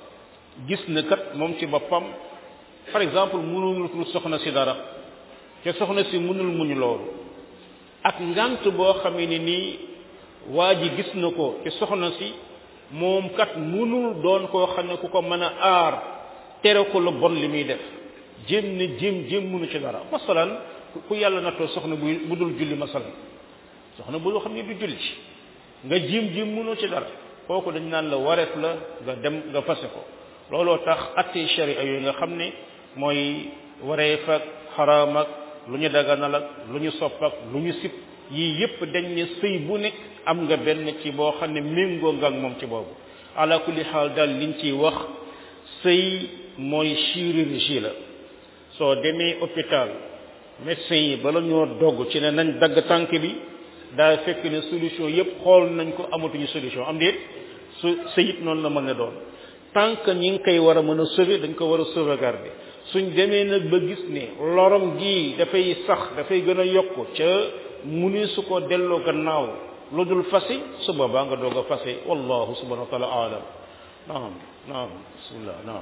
gis na kat moom ci boppam par exemple mënul soxna si dara te soxna si mënul muñ loolu ak ngant boo xamee ne nii waa ji gis na ko te soxna si moom kat mënul doon koo xam ne ku ko mën a aar tere ko lu bon li muy def jéem ne jéem jéem mënu ci dara masalan ku yàlla nattoo soxna bu bu dul julli masalan soxna bu xam ne du julli nga jéem jéem mënoo ci dara kooku dañ naan la wareef la nga dem nga fase ko looloo tax atte sharia yooyu nga xam ne mooy wareef ak xaraam ak lu ñu daganal ak lu ñu sopp ak lu ñu sib yii yépp dañ ne sëy bu nekk am nga benn ci boo xam ne méngoo nga ak moom ci boobu ala kulli xaal daal liñ ciy wax sëy mooy chirurgie la soo demee hôpital médecin yi bala ñoo dogg ci ne nañ dagg tànk bi daa fekk ne solution yépp xool nañ ko amatuñu solution am déet su sëyit noonu la mën a doon tant que ñi ngi koy war a mën a sauver dañ ko war a sauvegarder suñ demee nag ba gis ne lorom gii dafay sax dafay gën a yokk ca mu ni su ko delloo gannaaw lu dul fasi su boobaa nga doog a fase wallahu subhanahu wa taala alam naam naam bismillah naam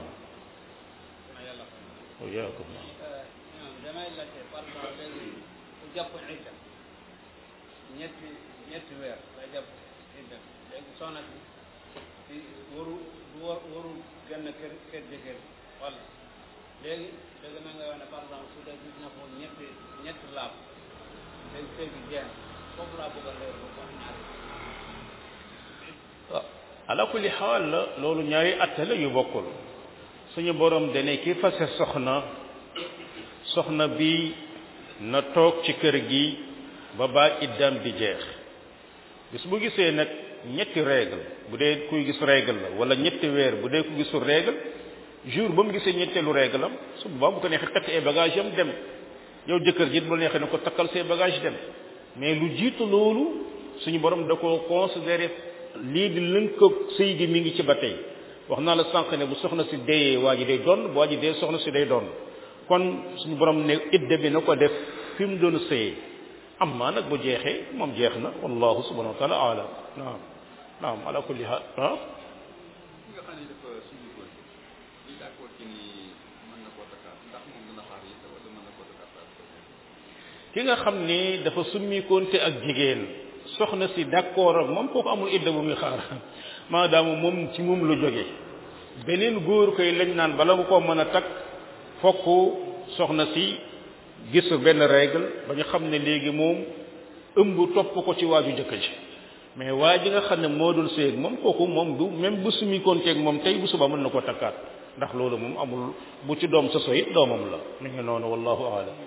وإياكم damay laajte par exemple léegi ku jàpp idda ñetti ñetti weer lay jàpp idda léegi soxna si si waru du war waru genn kër kër jëkkër wala léegi dëgg na nga wax ne par exemple su dee gis na ko ñetti ñetti laab léegi sëy bi jeex foofu laa bëgg a leer ba wax ñaari ala kulli xaal la loolu ñaari atte la yu bokkul suñu borom dane ki fase soxna soxna bi na toog ci kër gi ba baa iddam di jeex bis bu gisee nag ñetti règle bu dee kuy gis règle la wala ñetti weer bu dee ku gisul règle jour ba mu gisee ñetteelu règle am su boobaa bu ko neexee takk ay bagage am dem yow jëkkër ji bu la neexee ne ko takkal say bagage dem mais lu jiitu loolu suñu borom da ko considéré lii di lënkoog sëy gi mi ngi ci ba tey wax naa la sànq ne bu soxna si deeyee waa ji day doon bu waa ji dee soxna si day doon kon suñu borom ne idda bi na ko def fi mu doon sëyee am maa nag bu jeexee moom jeex na wallahu subhanahu wa taala alam naam naam ala kulli haal ah ki nga xam ne dafa suñu góor li d'accord ci ni mën na koo takkaat ndax moom dana xaar yi wala mën na koo takkaat ki nga xam ne dafa summikoonte ak jigéen soxna si d'accord ak moom kooku amul idda bu muy xaar maadaama moom ci moom lu jóge beneen góor koy lañ naan bala nga koo mën a takk fokk soxna si gis benn règle ba ñu xam ne léegi moom ëmb topp ko ci waaju jëkk ji mais waa ji nga xam ne moo dul séeg moom kooku moom du même bu summikoonteeg moom tey bu suba mën na ko takkaat ndax loolu moom amul bu ci doom soso it doomam la mi ngi noonu wallahu aalam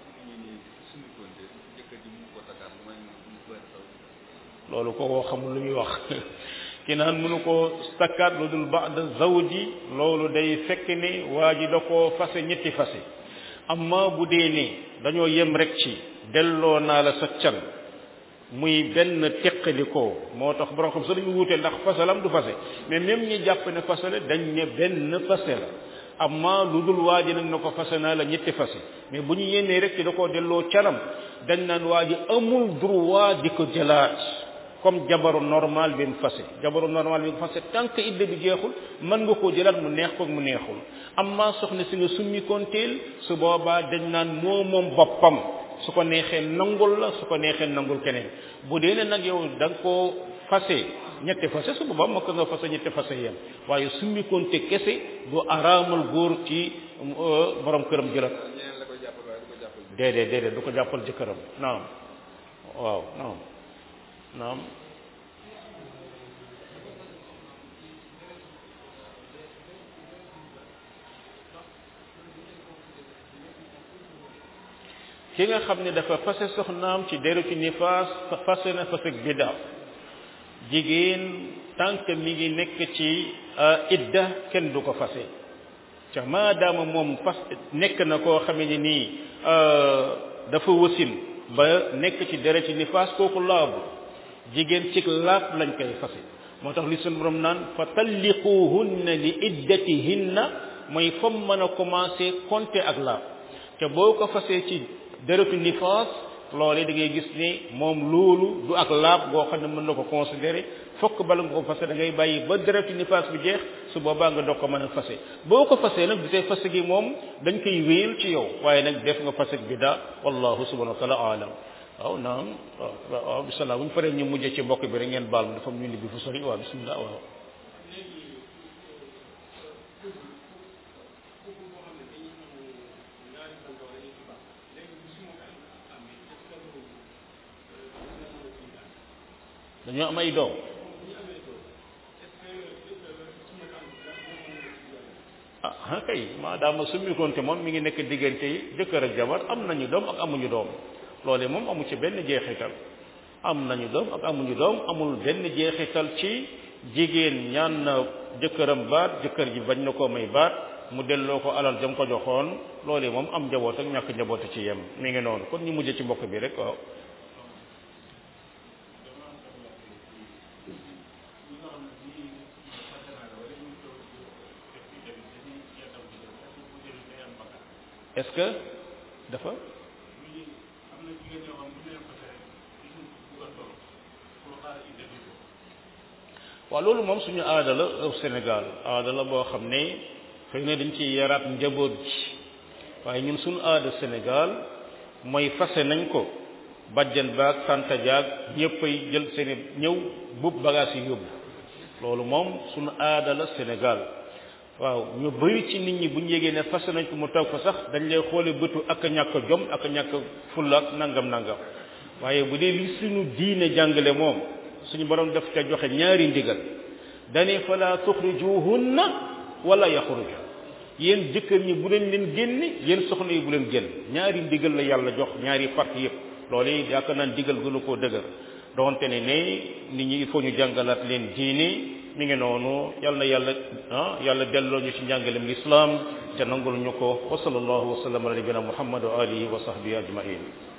loolu ko koo xamul lu muy wax ki naan mënu ko takkaat lu dul ba'da zawji loolu day fekk ne waa ji da koo fase ñetti fase amma bu dee ne dañoo yem rek ci delloo naa la sa can muy benn teqalikoo moo tax borom xam sa dañu wuute ndax fasalam du fase mais même ñi jàpp ne fasale dañ ne benn fase la amma lu dul waa ji nag na ko fase naa la ñetti fase mais bu ñu yénnee rek ci da koo delloo canam dañ naan waa ji amul droit di ko jëlaat comme jabaru normal bi mu fase jabaru normal bi mu fase tant que idda bi jeexul mën nga koo jëlaat mu neex ko mu neexul amma soxna si nga summi konteel su boobaa dañ naan moo moom boppam su ko neexee nangul la su ko neexee nangul keneen bu dee ne nag yow da nga koo fase ñetti fase su boobaa moo ko nga fase ñetti fase yem waaye summi konte kese du araamal góor ci borom këram jëlat déedéet déedéet du ko jàppal jëkkëram naam waaw naam naam ki nga xam ne dafa fase soxnaam ci deru ci nifaas fase na fase bida jigéen tant que mi ngi nekk ci idda kenn du ko fase ca maadaama moom fas nekk na koo xamee ni nii dafa wasin ba nekk ci deret ci nifaas kooku laabu jigéen ci laab lañ koy fase moo tax li sunu borom naan fa talliquhunna li iddatihinna mooy fam mën a commencé compter ak laab te boo ko fasee ci deretu nifaas loole da ngay gis ni moom loolu du ak laab goo xam ne mën na ko considérer fokk bala nga ko fase da ngay bàyyi ba deretu nifaas bi jeex su boobaa nga doog ko mën a fase boo ko fasee nag bi tey fase gi moom dañ koy wéyal ci yow waaye nag def nga fase bi daa wallahu subhanahu wa taala alam waaw naam waaw waaw bisimilah bu ñu paree ñu mujjee ci mbokk bi rek ngeen baal ma dafa ñu bi fu sori waaw bisimilah waaw dañoo am ay doom ah ah kay maadaama summi konte moom mi ngi nekk diggante yi jëkkër ak jabar am nañu doom ak amuñu doom loolee moom amu ci benn jeexital am nañu doom ak amuñu doom amul benn jeexital ci jigéen ñaan na jëkkëram baat jëkkër ji bañ na koo may baat mu delloo ko alal jam ko joxoon loolee moom am njaboot ak ñàkk njaboot ci yem mi ngi noonu kon ñu mujj ci mbokk bi rek waaw est-ce que dafa waaw loolu moom suñu aada la au Sénégal aada la boo xam ne xëy na dañ ciy yaraat njaboot ji waaye ñun suñu aada Sénégal mooy fase nañ ko bajjan baag santa jaag ñëppay jël seeni ñëw buub bagage yi yóbbu loolu moom suñu aada la Sénégal waaw ñu bëri ci nit ñi bu ñu yégee ne fase nañ ko mu toog fa sax dañ lay xoole bëtu ak a ñàkk jom ak a ñàkk fulla ak nangam nangam waaye bu dee li suñu diine jàngale moom suñu borom daf ca joxe ñaari ndigal dane fala tuxrijuhunna wala yaxruj yéen jëkkër ñi bu leen leen génne yéen soxna yi bu leen génn ñaari ndigal la yàlla jox ñaari parti yëpp loolu yaakaar naa ndigal gënu koo dëgër donte ne ne nit ñi il faut ñu jàngalaat leen diine mi ngi noonu yal na yàlla ah yàlla delloo ñu ci njàngalem l'islam te nangul ñu ko wa sallallahu wa sallam ala nabina muhammad wa alihi wa sahbihi ajmain